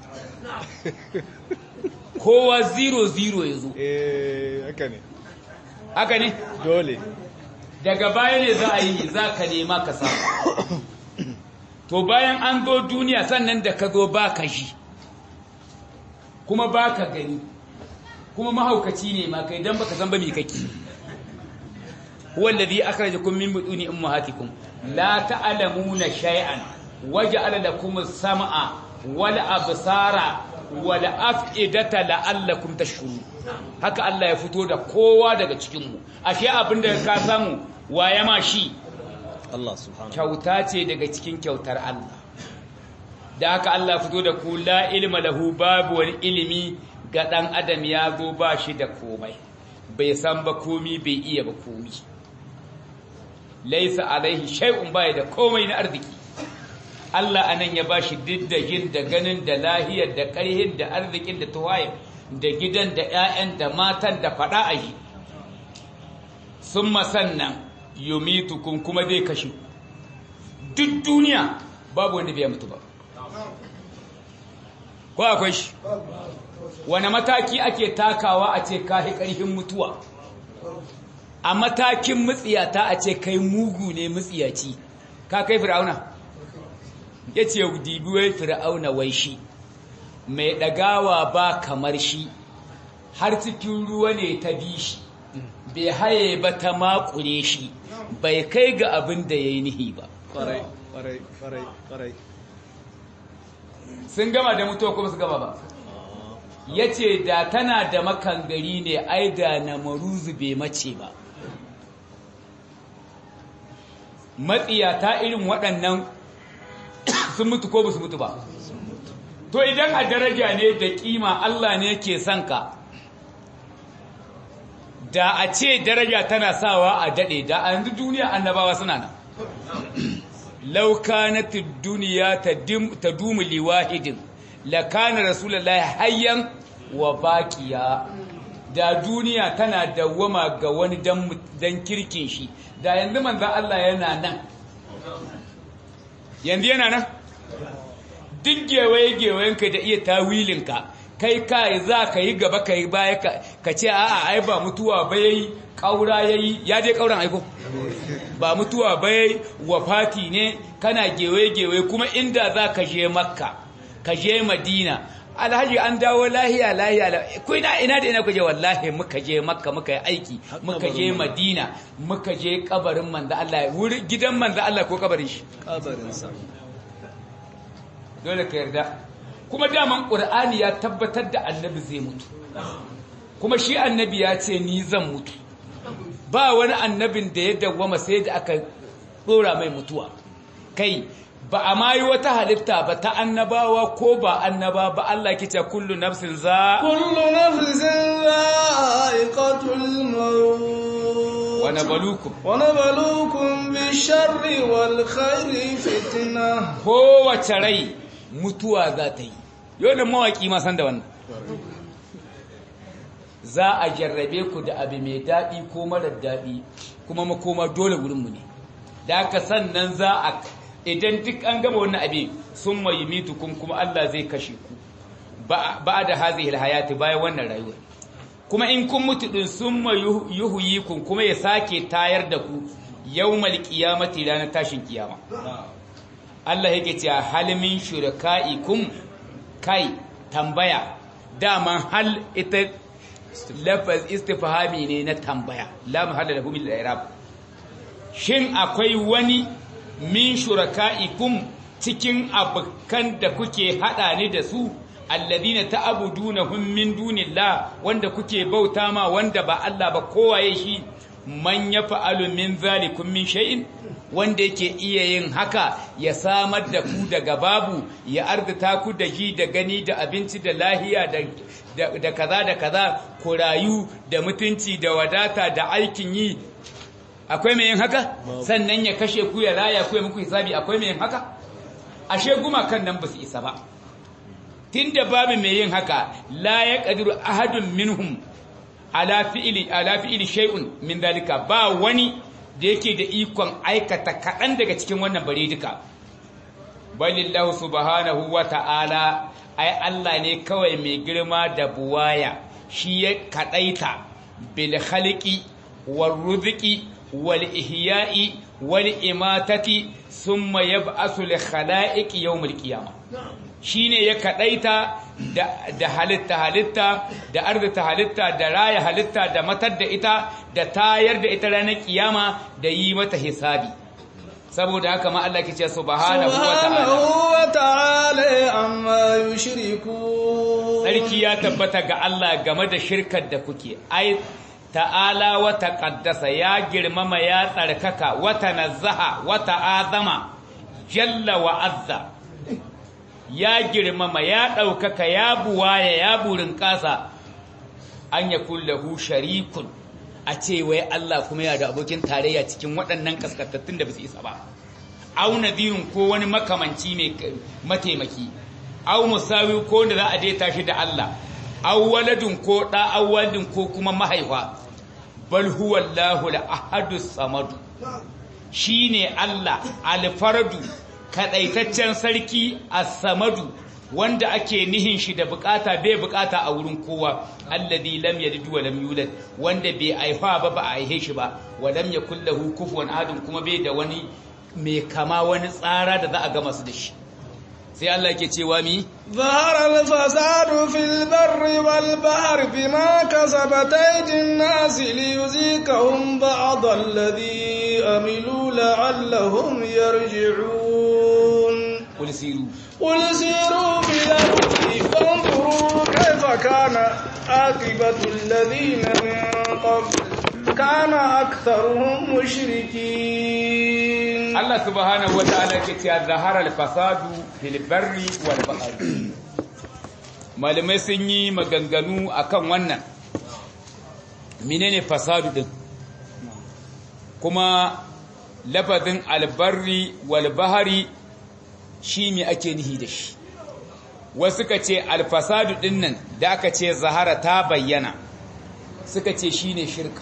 kowa zero zero ya zo eh haka ne haka ne dole daga baya ne za a yi za ka nema ka samu to bayan an zo duniya sannan da ka zo ba ka ji kuma ba ka gani kuma mahaukaci ne ma kai don baka san ba me kake wallazi akhrajakum min butuni ummahatikum la ta'lamuna shay'an waja'ala lakum as-sam'a wal absara wal af'idata la'allakum tashkurun haka Allah ya fito da kowa daga cikin mu ashe abinda ka samu waye ma shi Allah subhanahu kyauta ce daga cikin kyautar Allah da haka Allah fito da ku la ilma lahu babu wani ilimi ga dan adam ya zo ba shi da komai bai san ba komi bai iya ba komi laisa alaihi shay'un bai da komai na arziki Allah anan ya bashi diddagin da ganin da lahiyar da ƙarhin da arzikin da tuwaye da gidan da ƴaƴan da matan da fada a yi summa sannan yumitukum kuma zai kashe duk duniya babu wanda bai mutu ba ko akwai shi wani mataki ake takawa a ce kahi ƙarfin mutuwa a matakin mutsiyata a ce kai mugu ne mutsiyaci ka kai fir'auna ya ce dibi wai fir'auna wai shi mai ɗagawa ba kamar shi har cikin ruwa ne ta bi shi bai haye ba ta makure shi bai kai ga abin da ya yi nihi ba kwarai kwarai kwarai kwarai sun gama da mutuwa kuma su gama ba ya ce da tana da makangari ne ai da na maruzu bai mace ba matsiyata irin waɗannan sun mutu ko ba su mutu ba to idan a daraja ne da kima Allah ne ke son ka da a ce daraja tana sawa a dade da a yanzu duniya annabawa suna nan law kanat ad-dunya tadumu liwahidin la kana rasulullahi hayyan wa baqiya da duniya tana dawwama ga wani dan kirkin shi da yanzu manzon Allah yana nan yanzu yana nan duk gewaye-gewayenka da iya tawilinka kai kai za ka yi gaba ka yi baya ka ce a'a ai ba mutuwa ba yayi kaura yayi ya je kauran aiko ba mutuwa ba yayi wafati ne kana gewaye-gewaye kuma inda za ka je makka ka je madina alhaji an dawo lahiya lahiya ku ina ina da ina kuje wallahi muka je makka muka yi aiki muka je madina muka je kabarin manzo Allah wuri gidan manzo Allah ko kabarin shi kabarin sa dole ka yarda kuma daman qur'ani ya tabbatar da annabi zai mutu kuma shi annabi ya ce ni zan mutu ba wani annabin da ya dawwama sai da aka dora mai mutuwa kai ba a ma yi wata halitta ba ta annabawa ko ba annaba ba Allah kice kullu nafsin za kullu nafsin za'iqatul maut wa nabluukum wa nabluukum bish-sharri wal khairi fitna kowace rai mutuwa za ta yi yau da mawaki ma san da wannan za a jarrabe ku da abu mai daɗi ko marar daɗi kuma makoma dole wurinmu ne da aka sannan za a idan duk an gama wannan abin sun mai mitukun kuma Allah zai kashe ku ba da hazihi hayati bayan wannan rayuwar kuma in kun mutu din sun mai yuhuyikun kuma ya sake tayar da ku yawmal qiyamati ranar tashin kiyama Allah yake cewa hal min shuraka'ikum kai tambaya daman hal ita lafaz istifhami ne na tambaya la mahalla lahu min al-i'rab shin akwai wani min shuraka'ikum cikin abukan da kuke hada ni da su alladina ta'budunahum min dunillah wanda kuke bauta ma wanda ba Allah ba kowaye shi man yaf'alu min zalikum min shay'in wanda yake iya yin haka ya samar da ku daga babu ya arzita ku da ji da gani da abinci da lahiya da da kaza da kaza ku rayu da mutunci da wadata da aikin yi akwai mai yin haka sannan ya kashe ku ya raya ku ya muku hisabi akwai mai yin haka ashe gumakan nan ba su isa ba tunda babu mai yin haka la ya qadiru ahadun minhum ala fi'li ala fi'li shay'un min dalika ba wani da yake da ikon aikata kaɗan daga cikin wannan bare duka balillahu subhanahu wa ta'ala ai Allah ne kawai mai girma da buwaya shi ya kaɗaita bil khaliqi war rizqi wal ihya'i wal imatati thumma yab'asu li khala'iqi yawmil qiyamah shine ya kadaita da halitta halitta da arzita halitta da raya halitta da matar da ita da tayar da ita ranar kiyama da yi mata hisabi saboda haka ma Allah ke ce subhanahu wa ta'ala amma yushriku sarki ya tabbata ga Allah game da shirkar da kuke ai ta'ala wa taqaddasa ya girmama ya tsarkaka wa tanazzaha wa ta'azama jalla wa azza ya girmama ya ɗaukaka ya buwaya ya burin ƙasa an ya kullahu sharikun a ce wai Allah kuma ya da abokin tarayya cikin waɗannan kaskantattun da ba su isa ba au nadirin ko wani makamanci mai mataimaki au musawi ko wanda za a daita shi da Allah au waladun ko ɗa au waladun ko kuma mahaifa bal huwa Allahu al-ahadu samadu shine Allah al-fardu kadaitaccen sarki as-samadu wanda ake nihin shi da bukata bai bukata a wurin kowa alladhi lam yalid wa lam yulad wanda bai aifa ba ba a aihe shi ba wa lam yakul lahu kufuwan ahadun kuma bai da wani mai kama wani tsara da za a gama su da shi sai Allah yake cewa mi ظهر الفساد في البر والبحر بما كسبت أيدي الناس ليذيقهم بعض الذي أملوا لعلهم يرجعون قل سيروا قل سيروا في الأرض فانظروا كيف كان عاقبة الذين من قبل كان أكثرهم مشركين Allah subhanahu wata'ala ke cewa zahara al-fasadu fil barri wal bahri malamai sun yi maganganu akan wannan menene fasadu din kuma lafazin albarri wal bahari shi me ake nihi da shi wasu ka ce alfasadu din nan da aka ce zahara ta bayyana suka ce shine shirka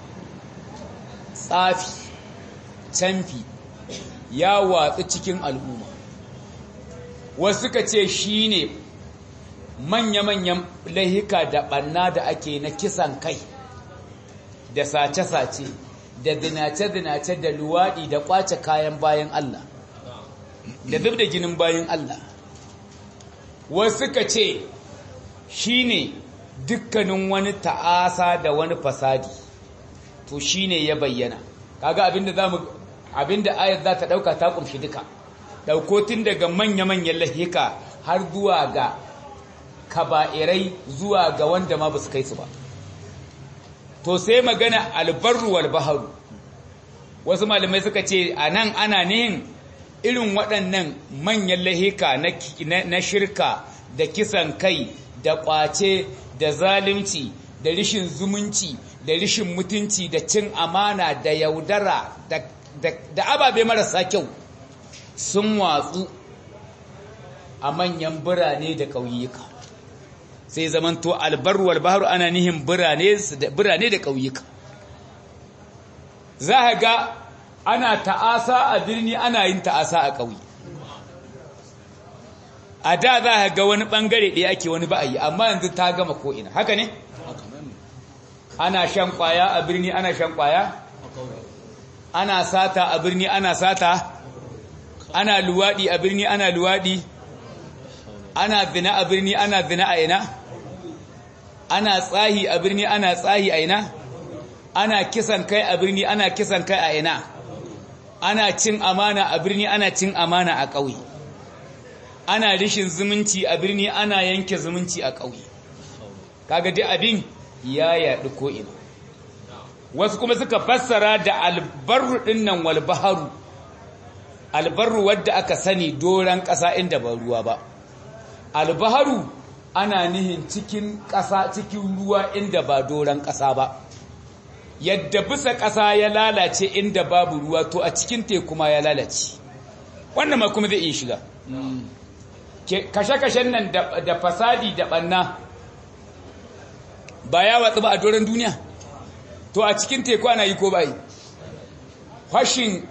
tsafi canfi ya watsu cikin al'umma wasu ka ce shine manya-manyan lahika da ɓanna da ake na kisan kai da sace-sace da zinace-zinace da luwaɗi da ƙwace kayan bayan Allah da zub da ginin bayan Allah wasu ka ce shi ne dukkanin wani ta'asa da wani fasadi to shi ne ya bayyana kaga abinda za mu abinda ayat za ta ɗauka ta ƙumshi duka ɗaukotin daga manya-manyan lahika har zuwa ga kaba'irai zuwa ga wanda ma ba su kai su ba to sai magana albarru wal baharu wasu malamai suka ce a nan ana nihin irin waɗannan manyan lahika na shirka da kisan kai da ƙwace da zalunci da rishin zumunci da rishin mutunci da cin amana da yaudara da ababe marasa kyau sun watsu a manyan birane da ƙauyuka sai zamanto albarru wal bahru ana nihin birane da ƙauyuka za a ga ana ta'asa a birni ana yin ta'asa a ƙauye a da za a ga wani ɓangare ɗaya ake wani ba a yi amma yanzu ta gama ko'ina haka ne? ana shan ƙwaya a birni ana shan ƙwaya? ana sata a birni ana sata? ana luwaɗi a birni ana luwaɗi? ana zina a birni ana zina a ina? ana tsahi a birni ana tsahi a ina? ana kisan kai a birni ana kisan kai a ina? ana cin amana a birni ana cin amana a ƙauye ana rishin zumunci a birni ana yanke zumunci a ƙauye kaga dai abin ya yaɗu ko'ina wasu kuma suka fassara da albarru ɗinnan walbaharu albarru wadda aka sani doron ƙasa inda ba ruwa ba albaharu ana nihin cikin ƙasa cikin ruwa inda ba doron ƙasa ba yadda bisa ƙasa ya lalace inda babu ruwa to a cikin teku ma ya lalace wannan ma kuma zai iya shiga kashe-kashen nan da fasadi da ɓanna ba ya watsu ba a doron duniya to a cikin teku ana yi ko ba yi fashin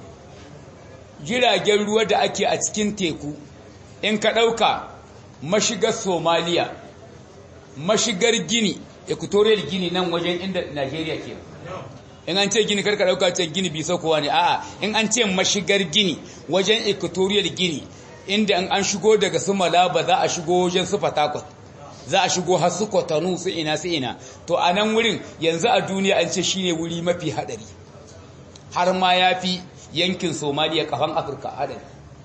jiragen ruwa da ake a cikin teku in ka ɗauka mashigar somaliya mashigar gini equatorial gini nan wajen inda Najeriya ke in an ce gini karka dauka ce gini bisa kowa ne a'a in an ce mashigar gini wajen equatorial gini inda an shigo daga su malaba za a shigo wajen su fatakot za a shigo har su kwatanu su ina su ina to a nan wurin yanzu a duniya an ce shine wuri mafi hadari har ma ya fi yankin somaliya kafan afirka hadari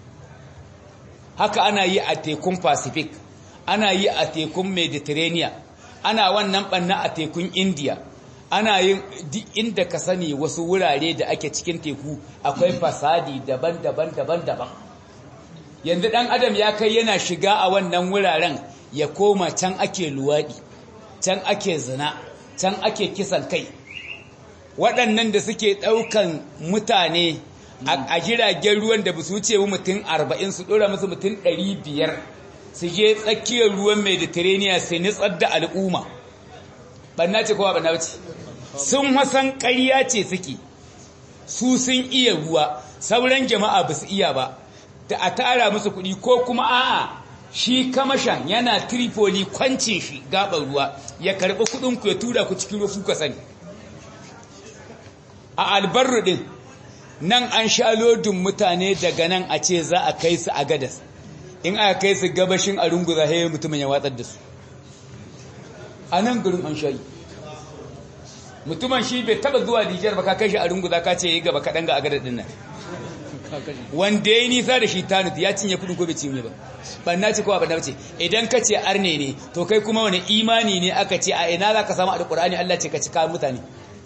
haka ana yi a tekun pacific ana yi a tekun mediterranean ana wannan banna a tekun india ana yin duk inda ka sani wasu wurare da ake cikin teku akwai fasadi daban-daban daban-daban yanzu dan adam ya kai yana shiga a wannan wuraren ya koma can ake luwaɗi can ake zina can ake kisan kai waɗannan da suke ɗaukan mutane a jiragen ruwan da ba su wuce mutum arba'in su ɗora musu mutum ɗari biyar su je tsakiyar ruwan mediterranean sai nitsar da al'umma ɓanna ce kowa ɓanna ce sun wasan ƙarya ce suke su sun iya ruwa sauran jama'a ba su iya ba da a tara musu kuɗi ko kuma a'a shi kamashan yana tripoli kwancin shi gaɓar ruwa ya karɓi kuɗinku ya tura ku cikin rufu ka sani a albarru ɗin nan an sha lodin mutane daga nan a ce za a kai su a gadas in aka kai su gabashin a runguza haye mutumin ya watsar da su a nan gurin an shayi mutumin shi bai taba zuwa Nijar ba ka kai shi a runguza ka ce yi gaba kaɗan ga agadar ɗin nan wanda ya yi nisa da shi tanut ya cinye kudin ko bai cinye ba banna ce kowa banna ce idan ka ce arne ne to kai kuma wani imani ne aka ce a ina za ka samu alƙur'ani Allah ce ka ci kayan mutane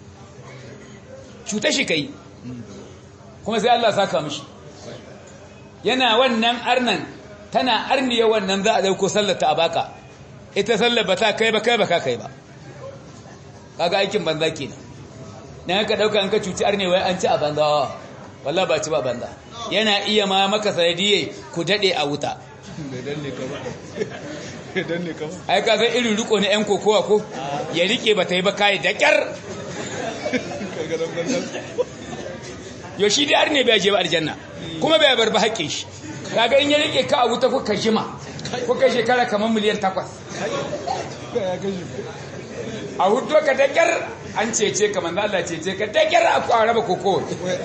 cuta shi kai kuma sai Allah saka mishi yana wannan arnan tana arniya wannan za a dauko sallata a baka ita sallar ba ta kai ba kai ba ka kai ba kaga aikin banza kenan dan ka dauka an ka cuci arne wai an ci a banza wallahi ba ci ba banza yana iya ma maka sanadiye ku dade a wuta da danne ka ba da danne ka ba ai ka san irin riko na yan kokowa ko ya rike ba ta yi ba kai da kyar kaga dan banza yo shi dai arne bai je ba aljanna kuma bai bar ba haƙƙin shi kaga in ya rike ka a wuta kuka jima kuka shekara kamar miliyan takwas ya kashi a hudu ka da kyar an cece ka manzo Allah cece ka da kyar a kwara ba koko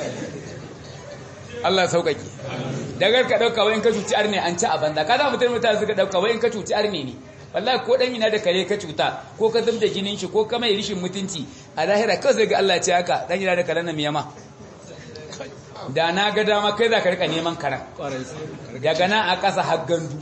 Allah sauƙaƙe daga ka dauka wai in ka cuci arne an ci a banda ka za mutum mutane suka dauka wai in ka cuci arne ne wallahi ko dan ina da kare ka cuta ko ka zubda jinin shi ko ka mai rishin mutunci a lahira kawai sai ga Allah ce haka dan ina da karen na miyama da na ga dama kai za ka rika neman karan kwarai daga nan a ƙasa har gandu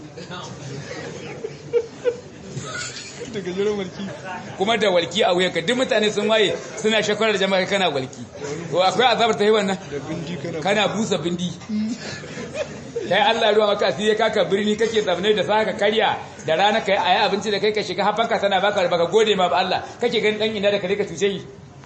daga jiran mulki kuma da walki a wuyanka duk mutane sun waye suna shakwarar jama'a kana walki to akwai azabar ta yi wannan da bindi kana kana busa bindi kai Allah ruwa maka asiri kaka birni kake zamne da saka karya da rana kai ayi abinci da kai ka shiga hafanka tana baka baka gode ma ba Allah kake ganin dan ina da kare ka tuce yi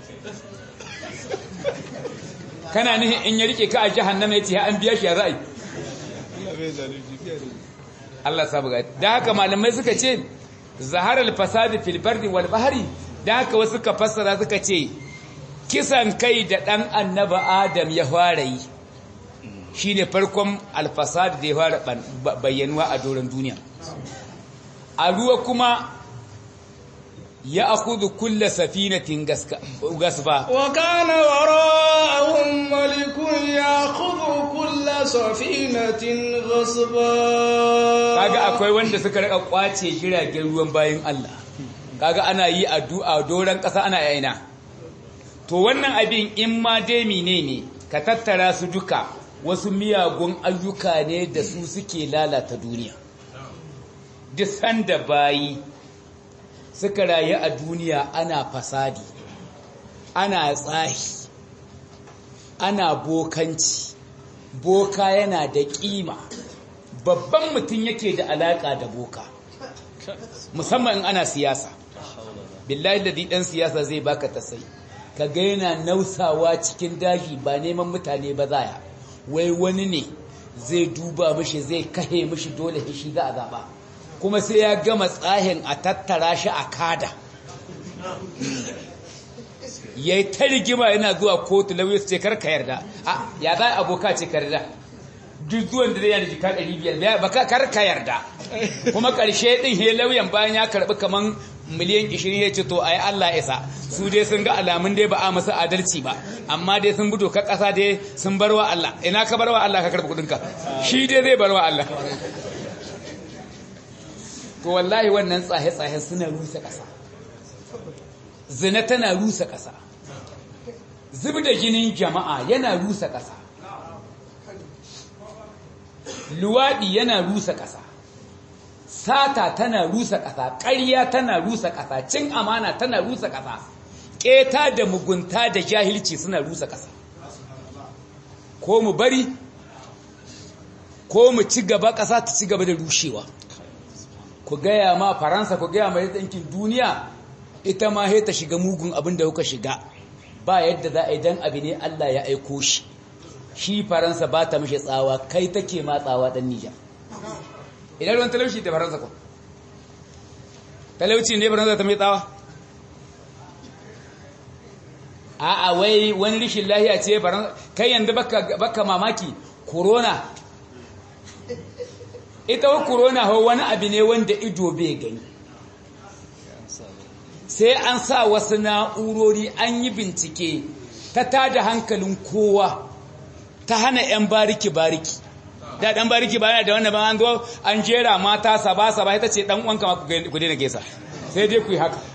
kana nihin in ya rike ka a jahannama yace an biya shi ya za'i Allah bai zalunci fiye da Allah sabu ga da haka malamai suka ce zaharar fasadi fil bardi wal bahri da haka wasu ka fassara suka ce kisan kai da dan annaba adam ya fara yi shine farkon alfasad da ya fara bayyanuwa a doron duniya a ruwa kuma ya akudu kulla safinatin gasba وكان وراءهم ملك يأخذ كل سفينة غصبا kaga akwai wanda suka rika kwace jiragen ruwan bayan Allah kaga ana yi addu'a doran ƙasa ana yaina to wannan abin in ma dai ne ka tattara su duka wasu miyagun ayyuka ne da su suke lalata duniya duk sanda bayi suka rayu a duniya ana fasadi ana tsahi ana bokanci boka yana da kima babban mutum yake da alaka da boka musamman in ana siyasa billahi da dan siyasa zai baka tasai ka ga yana nausawa cikin daji ba neman mutane ba zaya wai wani ne zai duba mishi zai kahe mishi dole shi za a zaba kuma sai ya gama tsahin a tattara shi a kada ya yi ta rigima yana zuwa kotu lauyi su ce karka yarda a ya za aboka ce karda duk zuwan da zai yana jika 500 ba karka yarda kuma karshe din he lauyan bayan ya karbi kaman miliyan 20 ya ce to ai Allah isa su dai sun ga alamun dai ba a masa adalci ba amma dai sun budo ka kasa dai sun barwa Allah ina ka barwa Allah ka karbi kudinka shi dai zai barwa Allah to wallahi wannan tsahe-tsahe suna rusa ƙasa zina tana rusa ƙasa zub da jinin jama'a yana rusa ƙasa luwaɗi yana rusa ƙasa sata tana rusa ƙasa ƙarya tana rusa ƙasa cin amana tana rusa ƙasa ƙeta da mugunta da jahilci suna rusa ƙasa ko mu bari ko mu ci gaba ƙasa ta ci gaba da rushewa ku gaya ma faransa ku gaya ma ɗinkin duniya ita ma ta shiga mugun abin da kuka shiga ba yadda za a yi don abu ne Allah ya aiko shi shi faransa ba ta mashi tsawa kai take ma tsawa ɗan nijar idan ruwan talauci ta faransa ku talauci ne faransa ta mai tsawa a'a wai wani rishin lahiya ce faransa kai yanzu baka mamaki corona ita wa corona ho wani abu ne wanda ido bai gani sai an sa wasu na'urori an yi bincike ta tada hankalin kowa ta hana 'yan bariki-bariki da ɗan bariki ba da wannan ba an zo an jera mata saba-saba ita ce ɗan uwanka ma ku daina gesa sai dai ku yi haka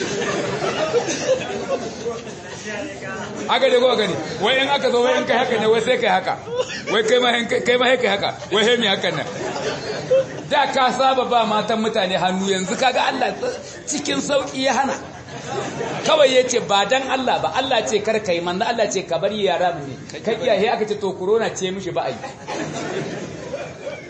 haka dai kowa gani wai in aka zo wai in kai haka ne wai sai kai haka wai kai ma kai haka wai hemi hakan nan da ka saba ba matan mutane hannu yanzu kaga Allah cikin sauki ya hana kawai yace ba dan Allah ba Allah ce kar kai manzo Allah ce ka bari yara mu ne kai iyaye aka ce to corona ce mishi ba ai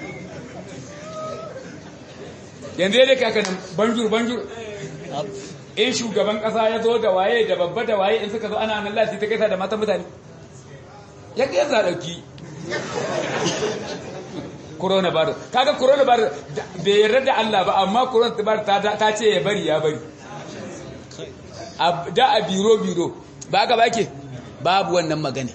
yanzu dai kai haka nan banjur banjur in shugaban kasa ya zo da waye da babba da waye in suka zo ana nan lati ta kaisa da matan mutane ya ga yanzu dauki coronavirus kaga coronavirus bai yarda da Allah ba amma coronavirus ta ta ce ya bari ya bari da a biro biro ba ka bake babu wannan magana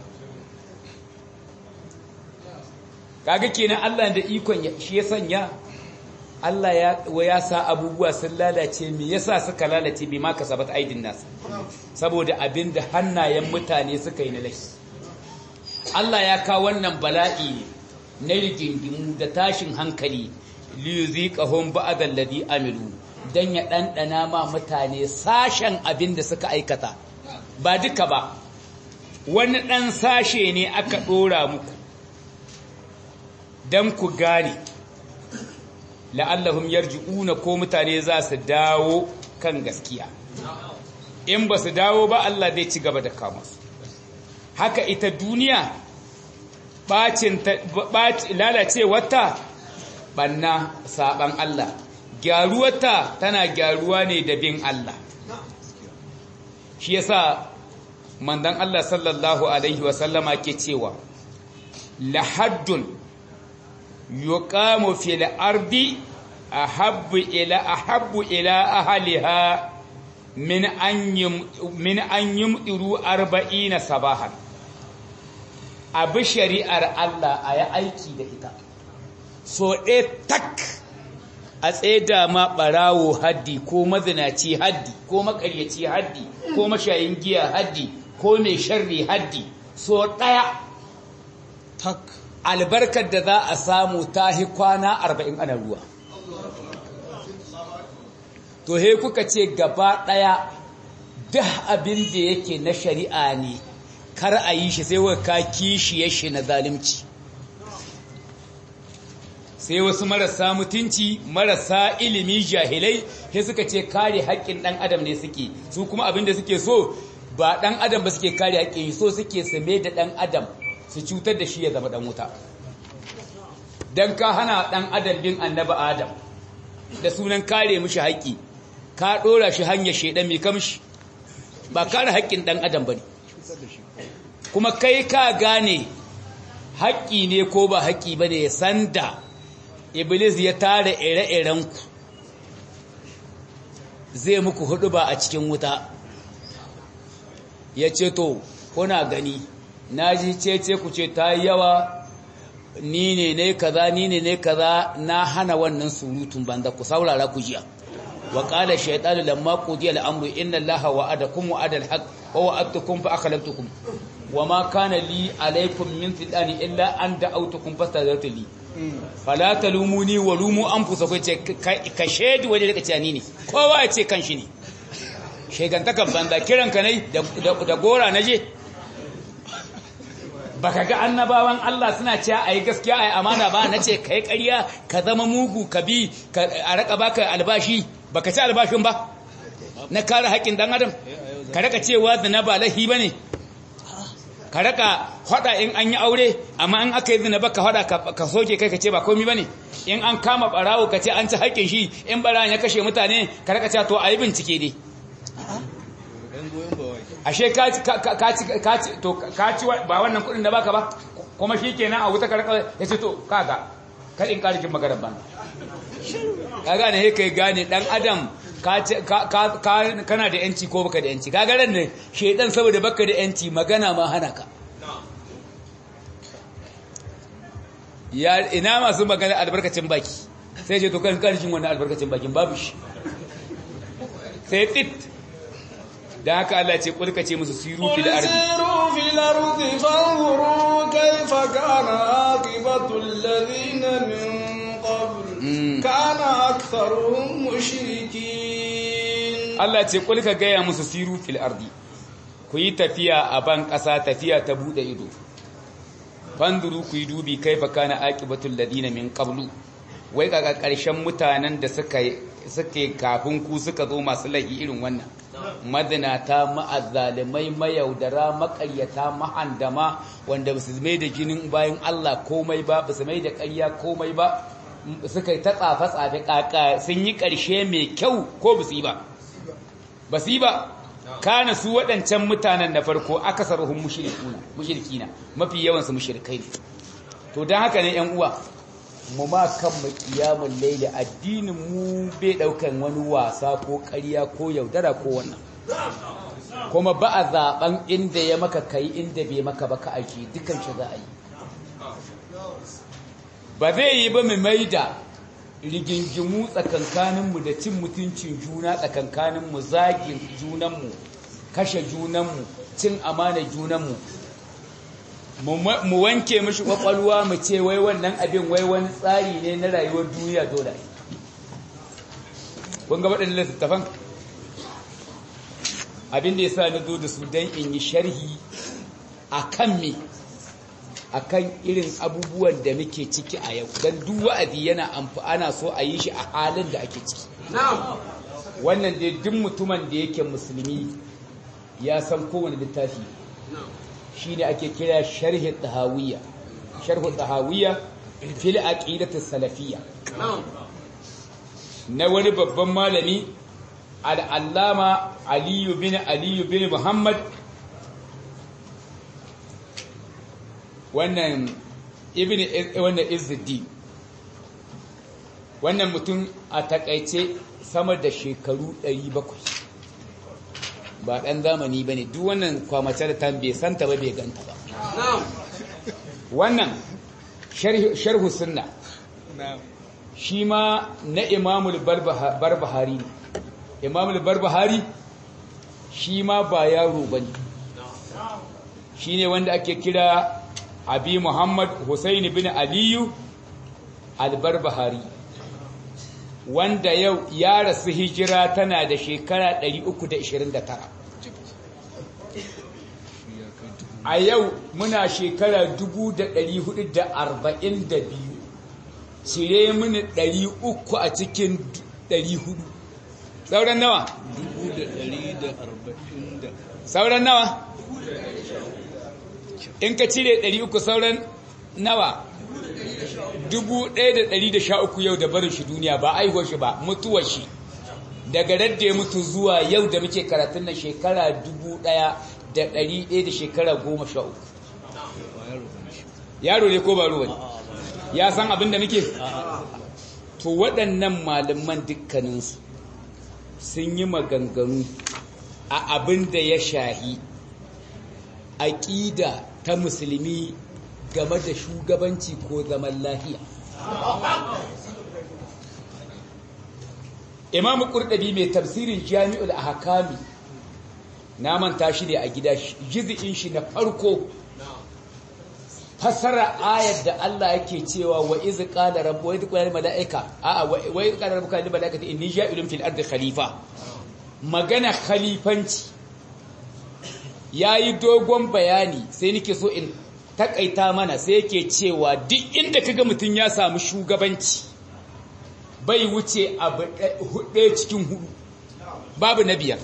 kaga kenan Allah da ikon shi ya sanya Allah ya ya sa abubuwa sun lalace me yasa suka lalace bi ma kasabat aidin nas saboda abinda hannayen mutane suka yi na laifi Allah ya kawo wannan bala'i na rigingimu da tashin hankali liyuziqahum ba'd alladhi amilu dan ya dandana ma mutane sashen abinda suka aikata ba duka ba wani dan sashe ne aka dora muku dan ku gane la'allahum yarji'una ko mutane za su dawo kan gaskiya in ba su dawo ba Allah zai ci gaba da kama su haka ita duniya bacin lalacewarta banna saban Allah gyaruwarta tana gyaruwa ne da bin Allah shi yasa mandan Allah sallallahu alaihi wasallama ke cewa lahaddun yuqamu fil ardi ahabbu ila ahabbu ila ahliha min an min an yumdiru 40 sabahan abi shari'ar Allah ayi aiki da ita so ɗaya tak a tsaida ma ɓarawo haddi ko mazinaci haddi ko makaryaci haddi ko mashayin giya haddi ko mai sharri haddi so ɗaya tak albarkar da za a samu ta hi kwana arba'in ana ruwa to he kuka ce gaba ɗaya duk abin da yake na shari'a ne kar a yi shi sai ka kishiye shi na zalimci sai wasu marasa mutunci marasa ilimi jahilai sai suka ce kare haƙƙin ɗan adam ne suke su kuma abin da suke so ba ɗan adam ba suke kare haƙƙin so suke same da ɗan adam su cutar da shi ya zama ɗan wuta don ka hana ɗan adam bin annaba adam da sunan kare mishi haƙƙi ka ɗora shi hanyar shaidan mai kamshi ba kare haƙƙin ɗan adam ba ne kuma kai ka gane haƙƙi ne ko ba haƙƙi ba ne sanda iblis ya tara ire-irenku zai muku hudu ba a cikin wuta ya ce to kuna gani na ji cece ku ce ta yi yawa ni ne ne kaza ni ne ne kaza na hana wannan surutun banza ku saurara ku jiya wa qala shaytanu lamma qudiya al-amru inna allaha wa'adakum wa'ada al-haq wa wa'adtukum fa akhlaftukum wa ma kana li alaykum min fidani illa an da'awtukum fastajartu li fala talumuni wa lumu anfusakum ce ka shedi waje daga cani ne kowa ya ce kanshi ne shegantakan banza kiranka ne da gora naje baka ga annabawan Allah suna cewa ayi gaskiya ayi amana ba nace kai ƙarya ka zama mugu ka bi a raka baka albashi baka ci albashin ba na kare haƙƙin dan adam ka raka cewa zina ba lahi bane ka raka hada in an yi aure amma in aka yi zina baka hada ka soke kai ka ce ba komai bane in an kama barawo ka ce an ci haƙƙin shi in barawo ya kashe mutane ka raka cewa to ayi bincike dai ashe ka ci ka ci to ka ci ba wannan kudin da baka ba kuma shikenan a wuta karka yace to kaga kadin karikin maganar ban kaga ne kai gane dan adam ka kana da yanci ko baka da yanci kaga ran ne shedan saboda baka da yanci magana ma hana ka ya ina masu magana albarkacin baki sai ce to kan karshen wannan albarkacin bakin babu shi sai tit da haka Allah ce kulka ce musu siru fil ardi siru fil ardi fanzuru kayfa kana aqibatu alladhina min qabl kana aktharuhum mushrikin Allah ce kulka gaya musu siru fil ardi ku yi tafiya a ban ƙasa tafiya ta bude ido fanzuru ku yi dubi kaifa kana aqibatu alladhina min qablu wai kaga ƙarshen mutanen da suka suke kafin ku suka zo masu laifi irin wannan mazinata ma'azzalimai mayaudara maƙaryata mahandama wanda ba su mai da jinin bayan Allah komai ba ba su mai da ƙarya komai ba suka yi ta tsafe-tsafe ƙaƙa sun yi ƙarshe mai kyau ko ba su yi ba ba su yi ba kana su waɗancan mutanen na farko akasaruhum mushrikuna mushrikina mafi yawan su mushrikai ne to dan haka ne ƴan uwa mu ma kan mu kiyamul layli addinin mu bai daukan wani wasa ko ƙarya ko yaudara ko wannan kuma ba a zaben inda ya maka kai inda bai maka ba ka aiki dukan shi za a yi ba zai yi ba mu maida rigingimu tsakankaninmu da cin mutuncin juna tsakankaninmu zagin junanmu kashe junanmu cin amana junanmu mu wanke mishi kwakwalwa mu ce wai wannan abin wai wani tsari ne na rayuwar duniya dole kun ga waɗannan littattafan abin da ya sa na zo da su don in yi sharhi a kan me a kan irin abubuwan da muke ciki a yau don duk wa'azi yana ana so a yi shi a halin da ake ciki wannan dai duk mutumin da yake musulmi ya san kowane littafi shi ne ake kira sharhi tahawiyya sharhu tahawiyya fil aqidati salafiyya na wani babban malami al'allama aliyu bin aliyu bin muhammad wannan ibn wannan izzuddin wannan mutum a takaice sama da shekaru 700 ba ɗan zamani ba ne duk wannan kwamace da ta bai santa ba bai ganta ba wannan sharhu sunna shi ma na imamul barbahari ne imamul barbahari shi ma ba yaro ba ne shi ne wanda ake kira abi muhammad Hussein bin aliyu albarbahari wanda yau ya rasu hijira tana da shekara 329 a yau muna shekara 442 cire mini 300 a cikin 400 sauran nawa? sauran nawa? in ka cire 300 sauran nawa? 1113 yau da barin shi duniya ba aihuwar shi ba mutuwar shi daga radda ya mutu zuwa yau da muke karatun na shekara 1100 da shekara 13 yaro ne ko ba ruwa ne ya san abin da muke to waɗannan malaman dukkaninsu sun yi maganganu a abin da ya shahi aƙida ta musulmi game da shugabanci ko zaman lafiya imamu ƙurɗabi mai tafsirin jami'ul ahkami na manta shi ne a gida jizi'in shi na farko fasara ayar da Allah yake cewa wa iz qala rabbu wa iz qala malaika a wa iz qala rabbuka lil malaikati inni ja'ilun fil ardi khalifa magana khalifanci yayi dogon bayani sai nake so in takaita mana sai yake cewa duk inda kaga mutun ya samu shugabanci bai wuce abu hudu cikin hudu babu na biyar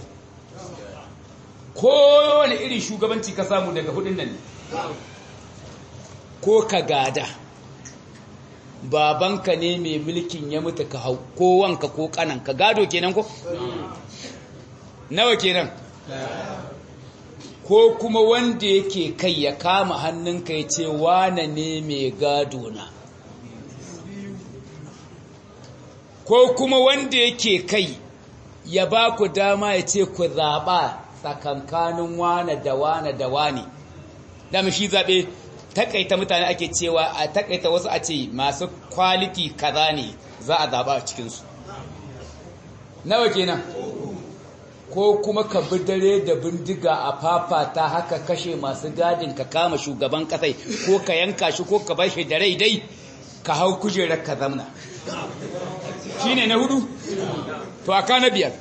kowane irin shugabanci ka samu daga hudun nan ko ka gada babanka ne mai mulkin ya mutu ka hau ko wanka ko kanan ka gado kenan ko nawa kenan ko kuma wanda yake kai ya kama hannunka ya ce wane ne mai gado na ko kuma wanda yake kai ya ba ku dama ya ce ku zaɓa tsakankanin wane da wane da wane dama shi zaɓe takaita mutane ake cewa a takaita wasu a ce masu kwaliti kaza ne za a zaɓa a cikinsu nawa kenan ko kuma ka bi dare da bindiga a fafata haka kashe masu gadin ka kama shugaban kasai ko ka yanka shi ko ka bashi da rai dai ka hau kujerar ka zamna shine na hudu to aka na biyar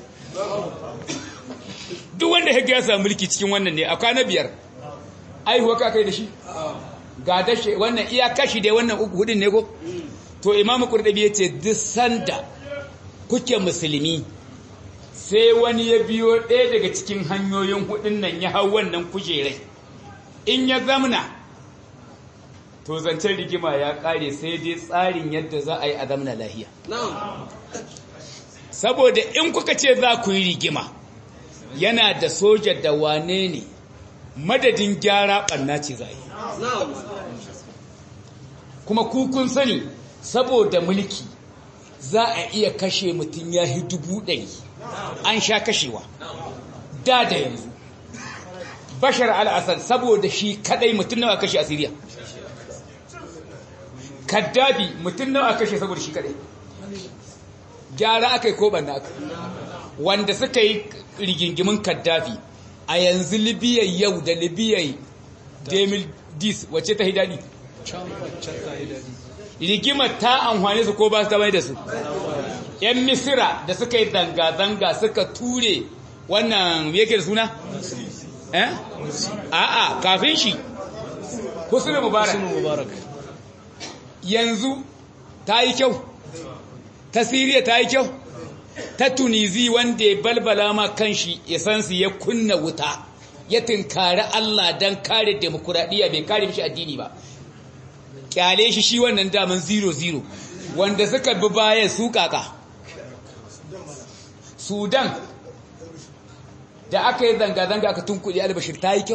duk wanda ya samu mulki cikin wannan ne aka na biyar aihuwa ka kai da shi ga dashe wannan iya kashi dai wannan uku hudun ne ko to imamu qurtubi yace duk sanda kuke musulmi sai wani ya biyo ɗaya daga cikin hanyoyin hudun nan ya hau wannan kujerai in ya zamna to zancen rigima ya kare sai dai tsarin yadda za a yi a zamna lahiya saboda in kuka ce za ku yi rigima yana da soja da wane ne madadin gyara ɓanna ce za yi kuma kukun sani saboda mulki za a iya kashe mutum ya yi dubu ɗari an sha kashewa da da yanzu bashar al'asar saboda shi kadai mutum nawa kashe a siriya kaddabi mutum nawa kashe saboda shi kadai gyara aka yi ko banna aka wanda suka yi rigingimin kaddafi a yanzu libya yau da libya demil dis wacce ta hidadi rigimar ta amfani su ko ba su ta bai da su yan misira da suka yi zanga-zanga suka ture wannan yake da suna? eh? a'a kafin shi husnu mubarak yanzu ta yi kyau ta siriya ta yi kyau ta tunizi wanda ya balbala ma kanshi isansu ya kunna wuta ya tinkari Allah don kare demokuraɗiyya bai kare mishi addini ba kyale shi shi wannan daman 0-0 wanda suka bi bayan su kaka sudan da aka yi zanga-zanga aka tunkuɗe albashir ta yi kyau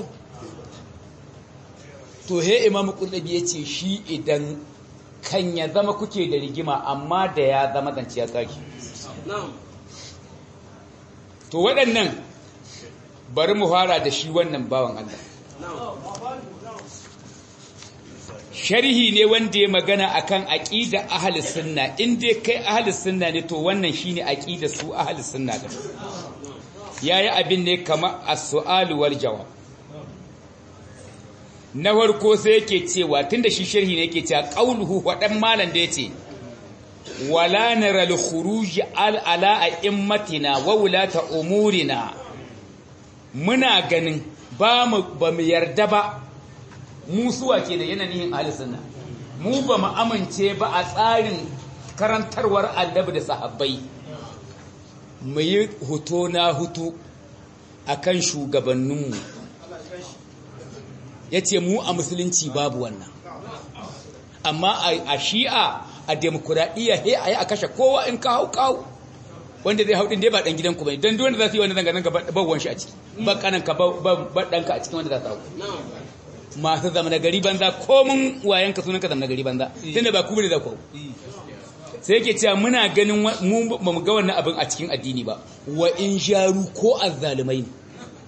to he imamu ƙurɗabi ya ce shi idan kan ya zama kuke da rigima amma da ya zama zance ya tsaki to waɗannan bari mu fara da shi wannan bawan Allah sharhi ne wanda ya magana akan aqida ahli sunna in dai kai ahli sunna ne to wannan shine aqida su ahli sunna da yayi abin ne kamar as-su'al wal jawab na farko sai yake cewa tunda shi sharhi ne yake cewa qauluhu wadan malan da yace wala nara al-khuruj ala a'immatina wa wulata umurina muna ganin ba mu ba mu yarda ba mu suwa ke da yanayin sunna mu ba mu amince ba a tsarin karantarwar annabi da sahabbai mu yi huto na hutu akan shugabanninmu ya ce mu a musulunci babu wannan amma a shi'a a demokuraɗiyya he a yi a kashe kowa in ka hau kawo wanda zai hau ɗin dai ba ɗan gidanku ba don duwanda za su yi wani zanga-zanga bawon shi a ciki ba ƙananka ba ɗanka a cikin wanda za su hau masu zama na gari banza komin wayanka sunan ka zama na gari banza tunda ba kuma da ku sai yake cewa muna ganin mu ba mu ga wannan abin a cikin addini ba wa in jaru ko azzalumai ne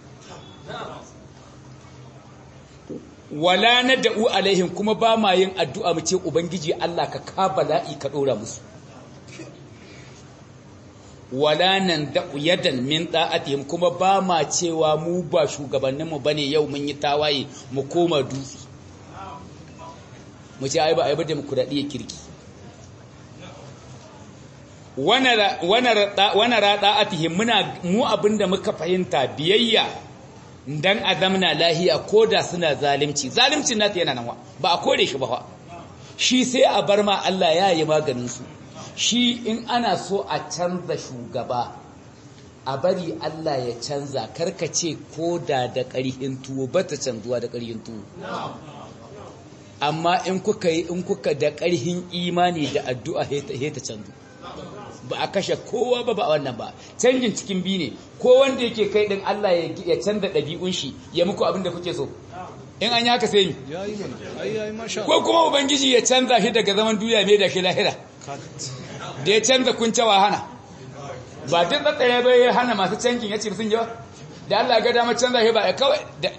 wala na da'u alaihim kuma ba ma yin addu'a mu ce ubangiji Allah ka ka bala'i ka dora musu wala nan da'u yadan min da'atihim kuma ba ma cewa mu ba shugabanninmu bane yau mun yi tawaye mu koma dutse mu ce ai ba ai ba demokradiyya kirki wana wana wana da'atihim muna mu abinda muka fahimta biyayya dan a zamna lahiya ko da suna zalimci zalimcin nata yana nan ba a kore shi ba fa shi sai a bar ma Allah ya yi maganin su shi in ana so a canza shugaba a bari Allah ya canza karkace ko da da ƙarhin tuwo ba ta canzuwa da ƙarhin tuwo amma in kuka yi in kuka da ƙarhin imani da addu'a he ta canzu ba a kashe kowa ba ba wannan ba canjin cikin bi ne ko wanda yake kai din Allah ya canza ɗabi'un shi ya muku abin da kuke so in an yi haka sai ko kuma ubangiji ya canza shi daga zaman duniya mai da shi lahira da ya canza kuncewa hana ba duk tsatsare bai ya hana masu canjin ya ce sun yawa da Allah ga dama canza shi ba ya kawai da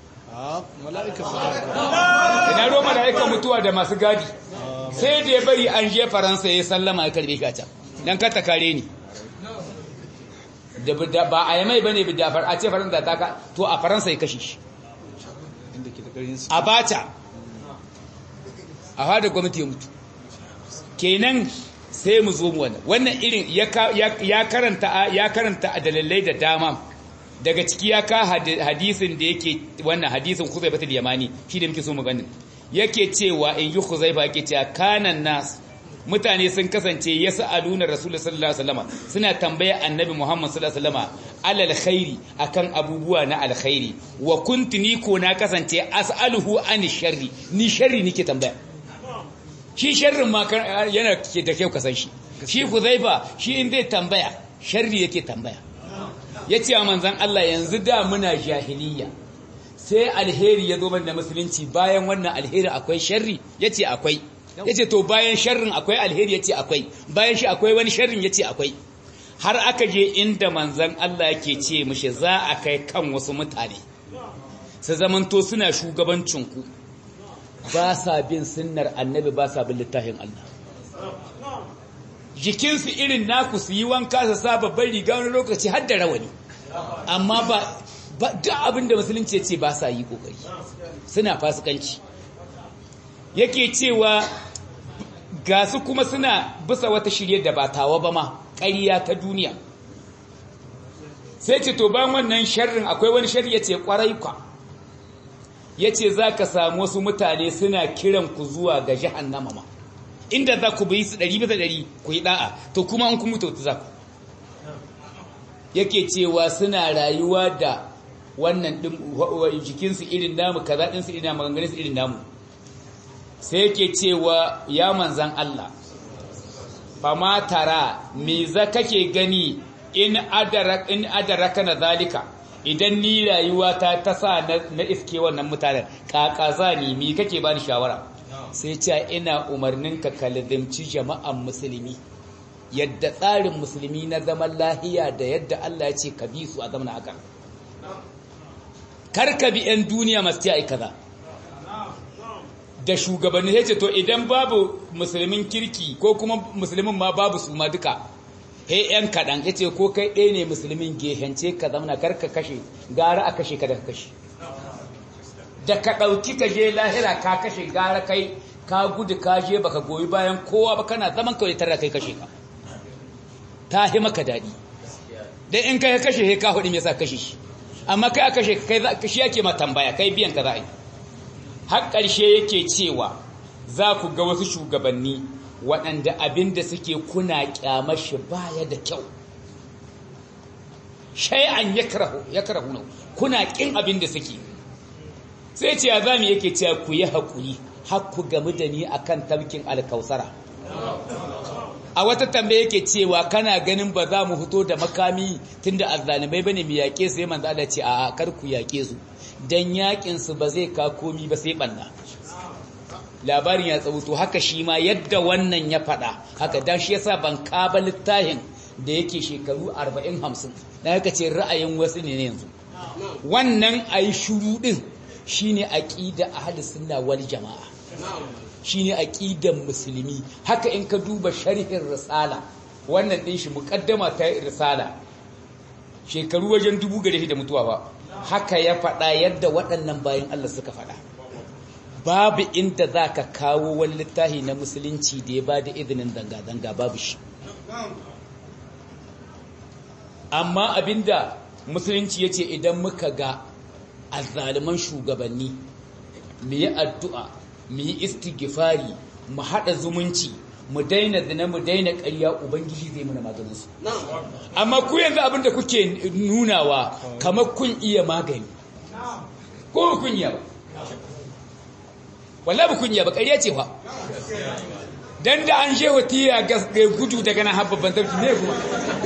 ina ruwa mala'ika mutuwa da masu gadi sai da ya bari an je faransa ya sallama ya karbe ka can dan ka kare ni da ba a yamai bane da a ce faransa ta ka to a faransa ya kashe shi a bata a hada gwamnati ya mutu kenan sai mu zo mu wannan wannan irin ya karanta ya karanta a dalilai da dama daga ciki ya ka hadisin da yake wannan hadisin Khuzaibatul Yamani shi da muke so mu ganin yake cewa in yi Khuzaiba yake cewa kanan nas mutane sun kasance yas'aluna Rasulullah sallallahu alaihi wasallam suna tambaya Annabi Muhammad sallallahu alaihi wasallam alal khairi akan abubuwa na alkhairi wa kuntu ni ko na kasance as'aluhu an sharri ni sharri nike tambaya shi sharrin ma yana da kyau kasan shi shi Khuzaiba shi in zai tambaya sharri yake tambaya ya ce a manzan Allah yanzu da muna jahiliya sai alheri ya zo da musulunci bayan wannan alheri akwai sharri ya ce akwai ya ce to bayan sharrin akwai alheri ya ce akwai bayan shi akwai wani sharrin ya ce akwai har aka je inda manzan Allah yake ce mishi za a kai kan wasu mutane su zamanto suna shugabancinku ba sa bin sunnar annabi ba sa bin littafin Allah jikinsu irin naku su yi wanka su sa babban riga wani lokaci har da rawani amma ba ba duk abin da musulunci ya ce ba sa yi kokari suna fasikanci yake cewa ga su kuma suna bisa wata shirye da ba tawa ba ma ƙarya ta duniya sai ce to bayan wannan sharrin akwai wani sharri ya ce ƙwarai kwa ya ce za ka samu wasu mutane suna kiran ku zuwa ga jahannama ma inda za ku bi su ɗari bisa ɗari ku yi ɗa'a to kuma an kuma tautu za ku yake cewa suna rayuwa da wannan jikinsu irin namu kaza ɗinsu irin namu maganganunsu irin namu sai yake cewa ya manzan Allah fama tara me za kake gani in adaraka na zalika idan ni rayuwa ta ta sa na iske wannan mutanen kakaza ne me kake bani shawara sai ce ina umarnin ka kalzimci jama'an musulmi yadda tsarin musulmi na zaman lahiya da yadda Allah ya ce ka bi su a zaman haka kar ka bi 'yan duniya masu ai kaza da shugabanni ya ce to idan babu musulmin kirki ko kuma musulmin ma babu su ma duka he yan kaɗan ya ce ko kai ɗaya ne musulmin gehence ka zamana kar ka kashe gara a kashe ka da ka kashe da ka ɗauki ka je lahira ka kashe gara kai ka gudu ka je baka goyi bayan kowa ba kana zaman kawai tare da kai kashe ka ta hi maka daɗi dan in kai kashe he ka hudu me yasa kashe shi amma kai a kashe kai shi yake ma tambaya kai biyan ka za a yi har ƙarshe yake cewa za ku ga wasu shugabanni waɗanda abin da suke kuna ƙyamar shi baya da kyau shay'an yakrahu na kuna ƙin abin da suke sai ce ya zami yake cewa ku yi haƙuri har ku gamu da ni akan tabkin alkausara a wata tambaye yake cewa kana ganin ba za mu fito da makami tunda azzalimai bane mu yaƙe su sai manzo Allah ce a kar ku yaƙe su dan yakin su ba zai ka komi ba sai banna labarin ya tsabuto haka shi ma yadda wannan ya faɗa haka dan shi yasa ban kaba littafin da yake shekaru 40 50 dan haka ce ra'ayin wasu ne yanzu wannan ayi shuru din shine aqida ahlus sunna wal jamaa shine aqidan musulmi haka in ka duba sharhin risala wannan din shi muqaddama ta risala shekaru wajen dubu gare shi da mutuwa ba haka ya faɗa yadda waɗannan bayan Allah suka faɗa babu inda za ka kawo wani littafi na musulunci da ya ba da izinin zanga-zanga babu shi amma abinda musulunci ya ce idan muka ga azzaliman shugabanni mu yi addu'a mu yi istighfari mu haɗa zumunci mu daina zina mu daina ƙarya ubangiji zai mana maganinsu amma ku yanzu abin da kuke nunawa kamar kun iya magani ko kun iya ba wallahi ba kun iya ba ƙarya ce fa dan da an shewa tiya gas ga gudu daga nan har babban tafki ne kuma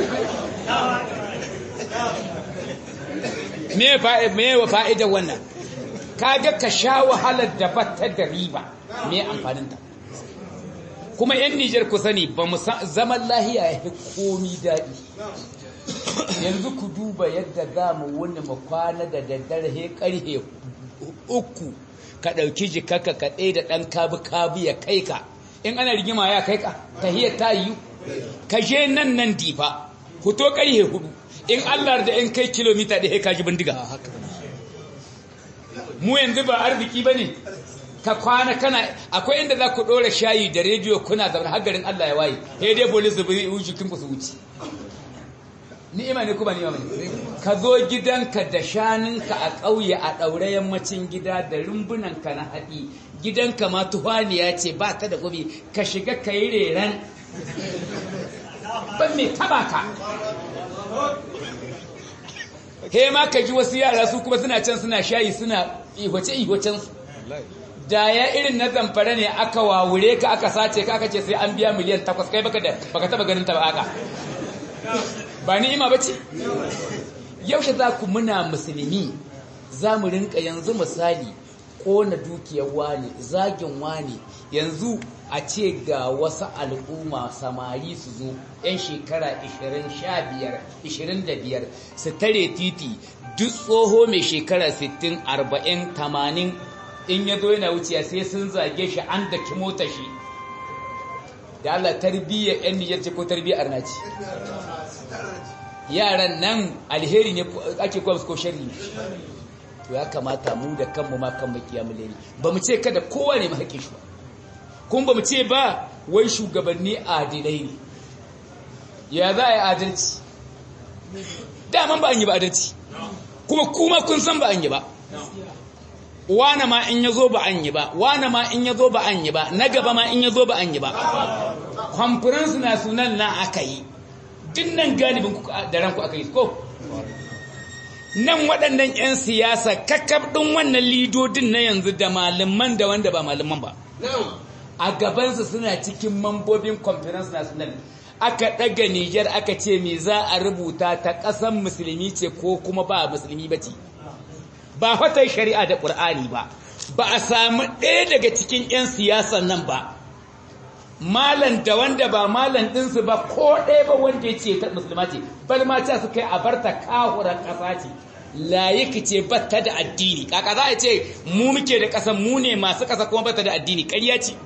me fa me wa fa'ida wannan kaga ka sha wahalar da batta da riba me amfanin ta kuma yan Nijar ku sani ba mu zaman lahiya ya fi komi daɗi yanzu ku duba yadda za mu wani mu kwana da daddare he karhe uku ka ɗauki jikaka ka ɗaya da ɗan kabi-kabi ya kai ka in ana rigima ya kai ka tahiyar ta yi ka je nan nan difa fito karhe hudu in Allah da in kai kilomita ɗaya ka ji bindiga mu yanzu ba arziki ba ne ka kwana kana akwai inda za ku ɗora shayi da rediyo kuna zaune hagarin Allah ya waye sai dai bolis da bai jikin ku su wuce ni'ima ne kuma ni'ima ne ka zo gidanka da shanunka a ƙauye a ɗaure yammacin gida da rumbunanka na haɗi gidanka ma tuhaniya ce ba ta da gobe ka shiga ka yi reran ban mai taba ka he ma ka ji wasu yara su kuma suna can suna shayi suna ihwace-ihwacen su da ya irin na zamfara ne aka wawure ka aka sace ka aka ce sai an biya miliyan takwas kai baka da baka taba ganin ta ba aka ba ni'ima bace yaushe za ku muna musulmi za mu rinka yanzu misali ƙona dukiyar wani zagin wani yanzu a ce ga wasu al'umma samari su zo 'yan shekara 20 25 su tare titi duk tsoho mai shekara 60 40 80 in ya zo yana wuciya sai sun zage shi an daki mota shi da Allah tarbiyyar 'yan niyyar ce ko tarbiyyar arnaci yaran nan alheri ne ake kuwa ko shari ne to ya kamata mu da kanmu ma kan makiya mu leni ba mu ce kada kowa ne mahaƙe shi ba kuma ba mu ce ba wai shugabanni adilai ne ya za a yi adalci daman ba an yi ba adalci kuma kuma kun san ba an yi ba wane ma in ya zo ba an yi ba wane ma in ya zo ba an yi ba na gaba ma in ya zo ba an yi ba conference na sunan na aka yi dinnan galibin da ranku aka yi ko nan waɗannan 'yan siyasa kakab ɗin wannan lidodin na yanzu da malaman da wanda ba malaman ba a gabansu suna cikin mambobin conference national aka ɗaga Nijar aka ce me za a rubuta ta ƙasan musulmi ce ko kuma ba musulmi ba ce ba wata shari'a da ƙur'ani ba ba a samu ɗaya daga cikin 'yan siyasan nan ba malan da wanda ba malan ɗinsu ba ko ɗaya ba wanda ya ce ta musulma ce bal ma ta su kai a barta kahuran ƙasa ce layiki ce batta da addini kaka za a ce mu muke da ƙasa mu ne masu ƙasa kuma batta da addini ƙarya ce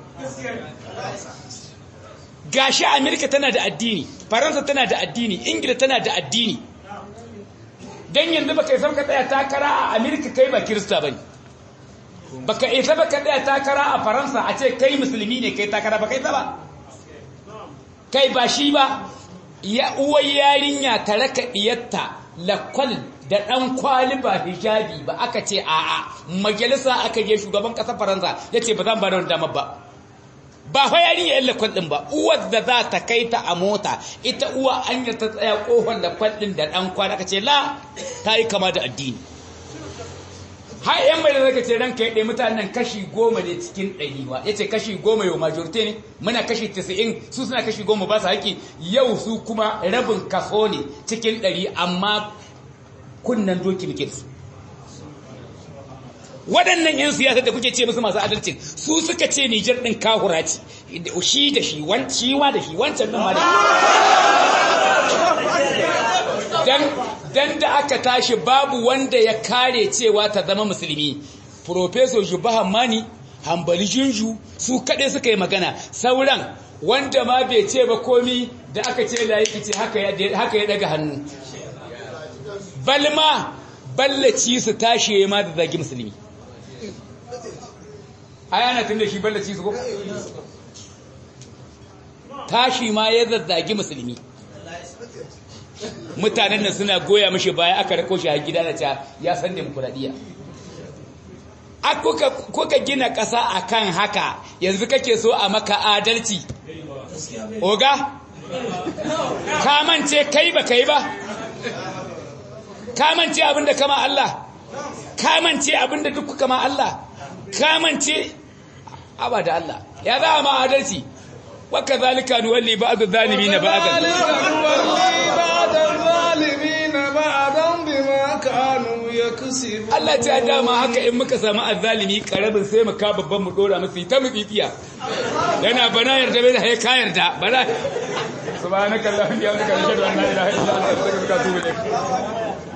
gashi amerika tana da addini faransa tana da addini ingila tana da addini don yanzu baka isa baka tsaya takara a amerika kai ba kirista bane baka isa baka tsaya takara a faransa a ce kai musulmi ne kai takara baka isa ba kai ba shi ba ya uwar yarinya ta raka diyatta lakwal da ɗan kwali ba hijabi ba aka ce a'a majalisa aka je shugaban ƙasar faransa ya ce ba zan ba da wani damar ba ba fa yarinya yan lakwal ɗin ba uwar da za ta kai ta a mota ita uwa an yi ta tsaya ƙofar lakwal ɗin da ɗan kwali aka ce la ta yi kama da addini har yan mai da zaka ce ranka ya ɗaya mutanen kashi goma ne cikin ɗari ba ya ce kashi goma yau majorite ne muna kashi tisa'in su suna kashi goma ba su haƙi yau su kuma rabin kaso ne cikin ɗari amma kunnan doki muke su waɗannan 'yan siyasa da kuke ce musu masu adalcin su suka ce Nijar ɗin kahura ce shi da shi wa da shi wancan ɗin ma da dan da aka tashi babu wanda ya kare cewa ta zama musulmi Professor Jubahan Mani Hambali Junju su kaɗai suka yi magana sauran wanda ma bai ce ba komi da aka ce layi ce haka ya daga hannu balma ballaci su tashi ma da zagi musulmi ayana tun da shi ballaci su ko tashi ma ya zazzagi musulmi mutanen nan suna goya mashi baya aka rako shi a gida na ca ya san demokuraɗiyya a kuka gina ƙasa a kan haka yanzu kake so a maka adalci oga kamance kai ba kai ba kamance abinda kama Allah kamance abinda duk kama Allah kamance abada Allah ya za ma adalci waka zalika nuwalli ba'd adh-dhalimin ba'dan Allah ta dama haka in muka samu azzalimi karabin sai mu ka babban mu dora masa ta mu tsitsiya yana bana yarda bai da hay ka yarda bana subhanakallahumma wa bihamdika ashhadu an la ilaha illa anta astaghfiruka wa atubu ilaik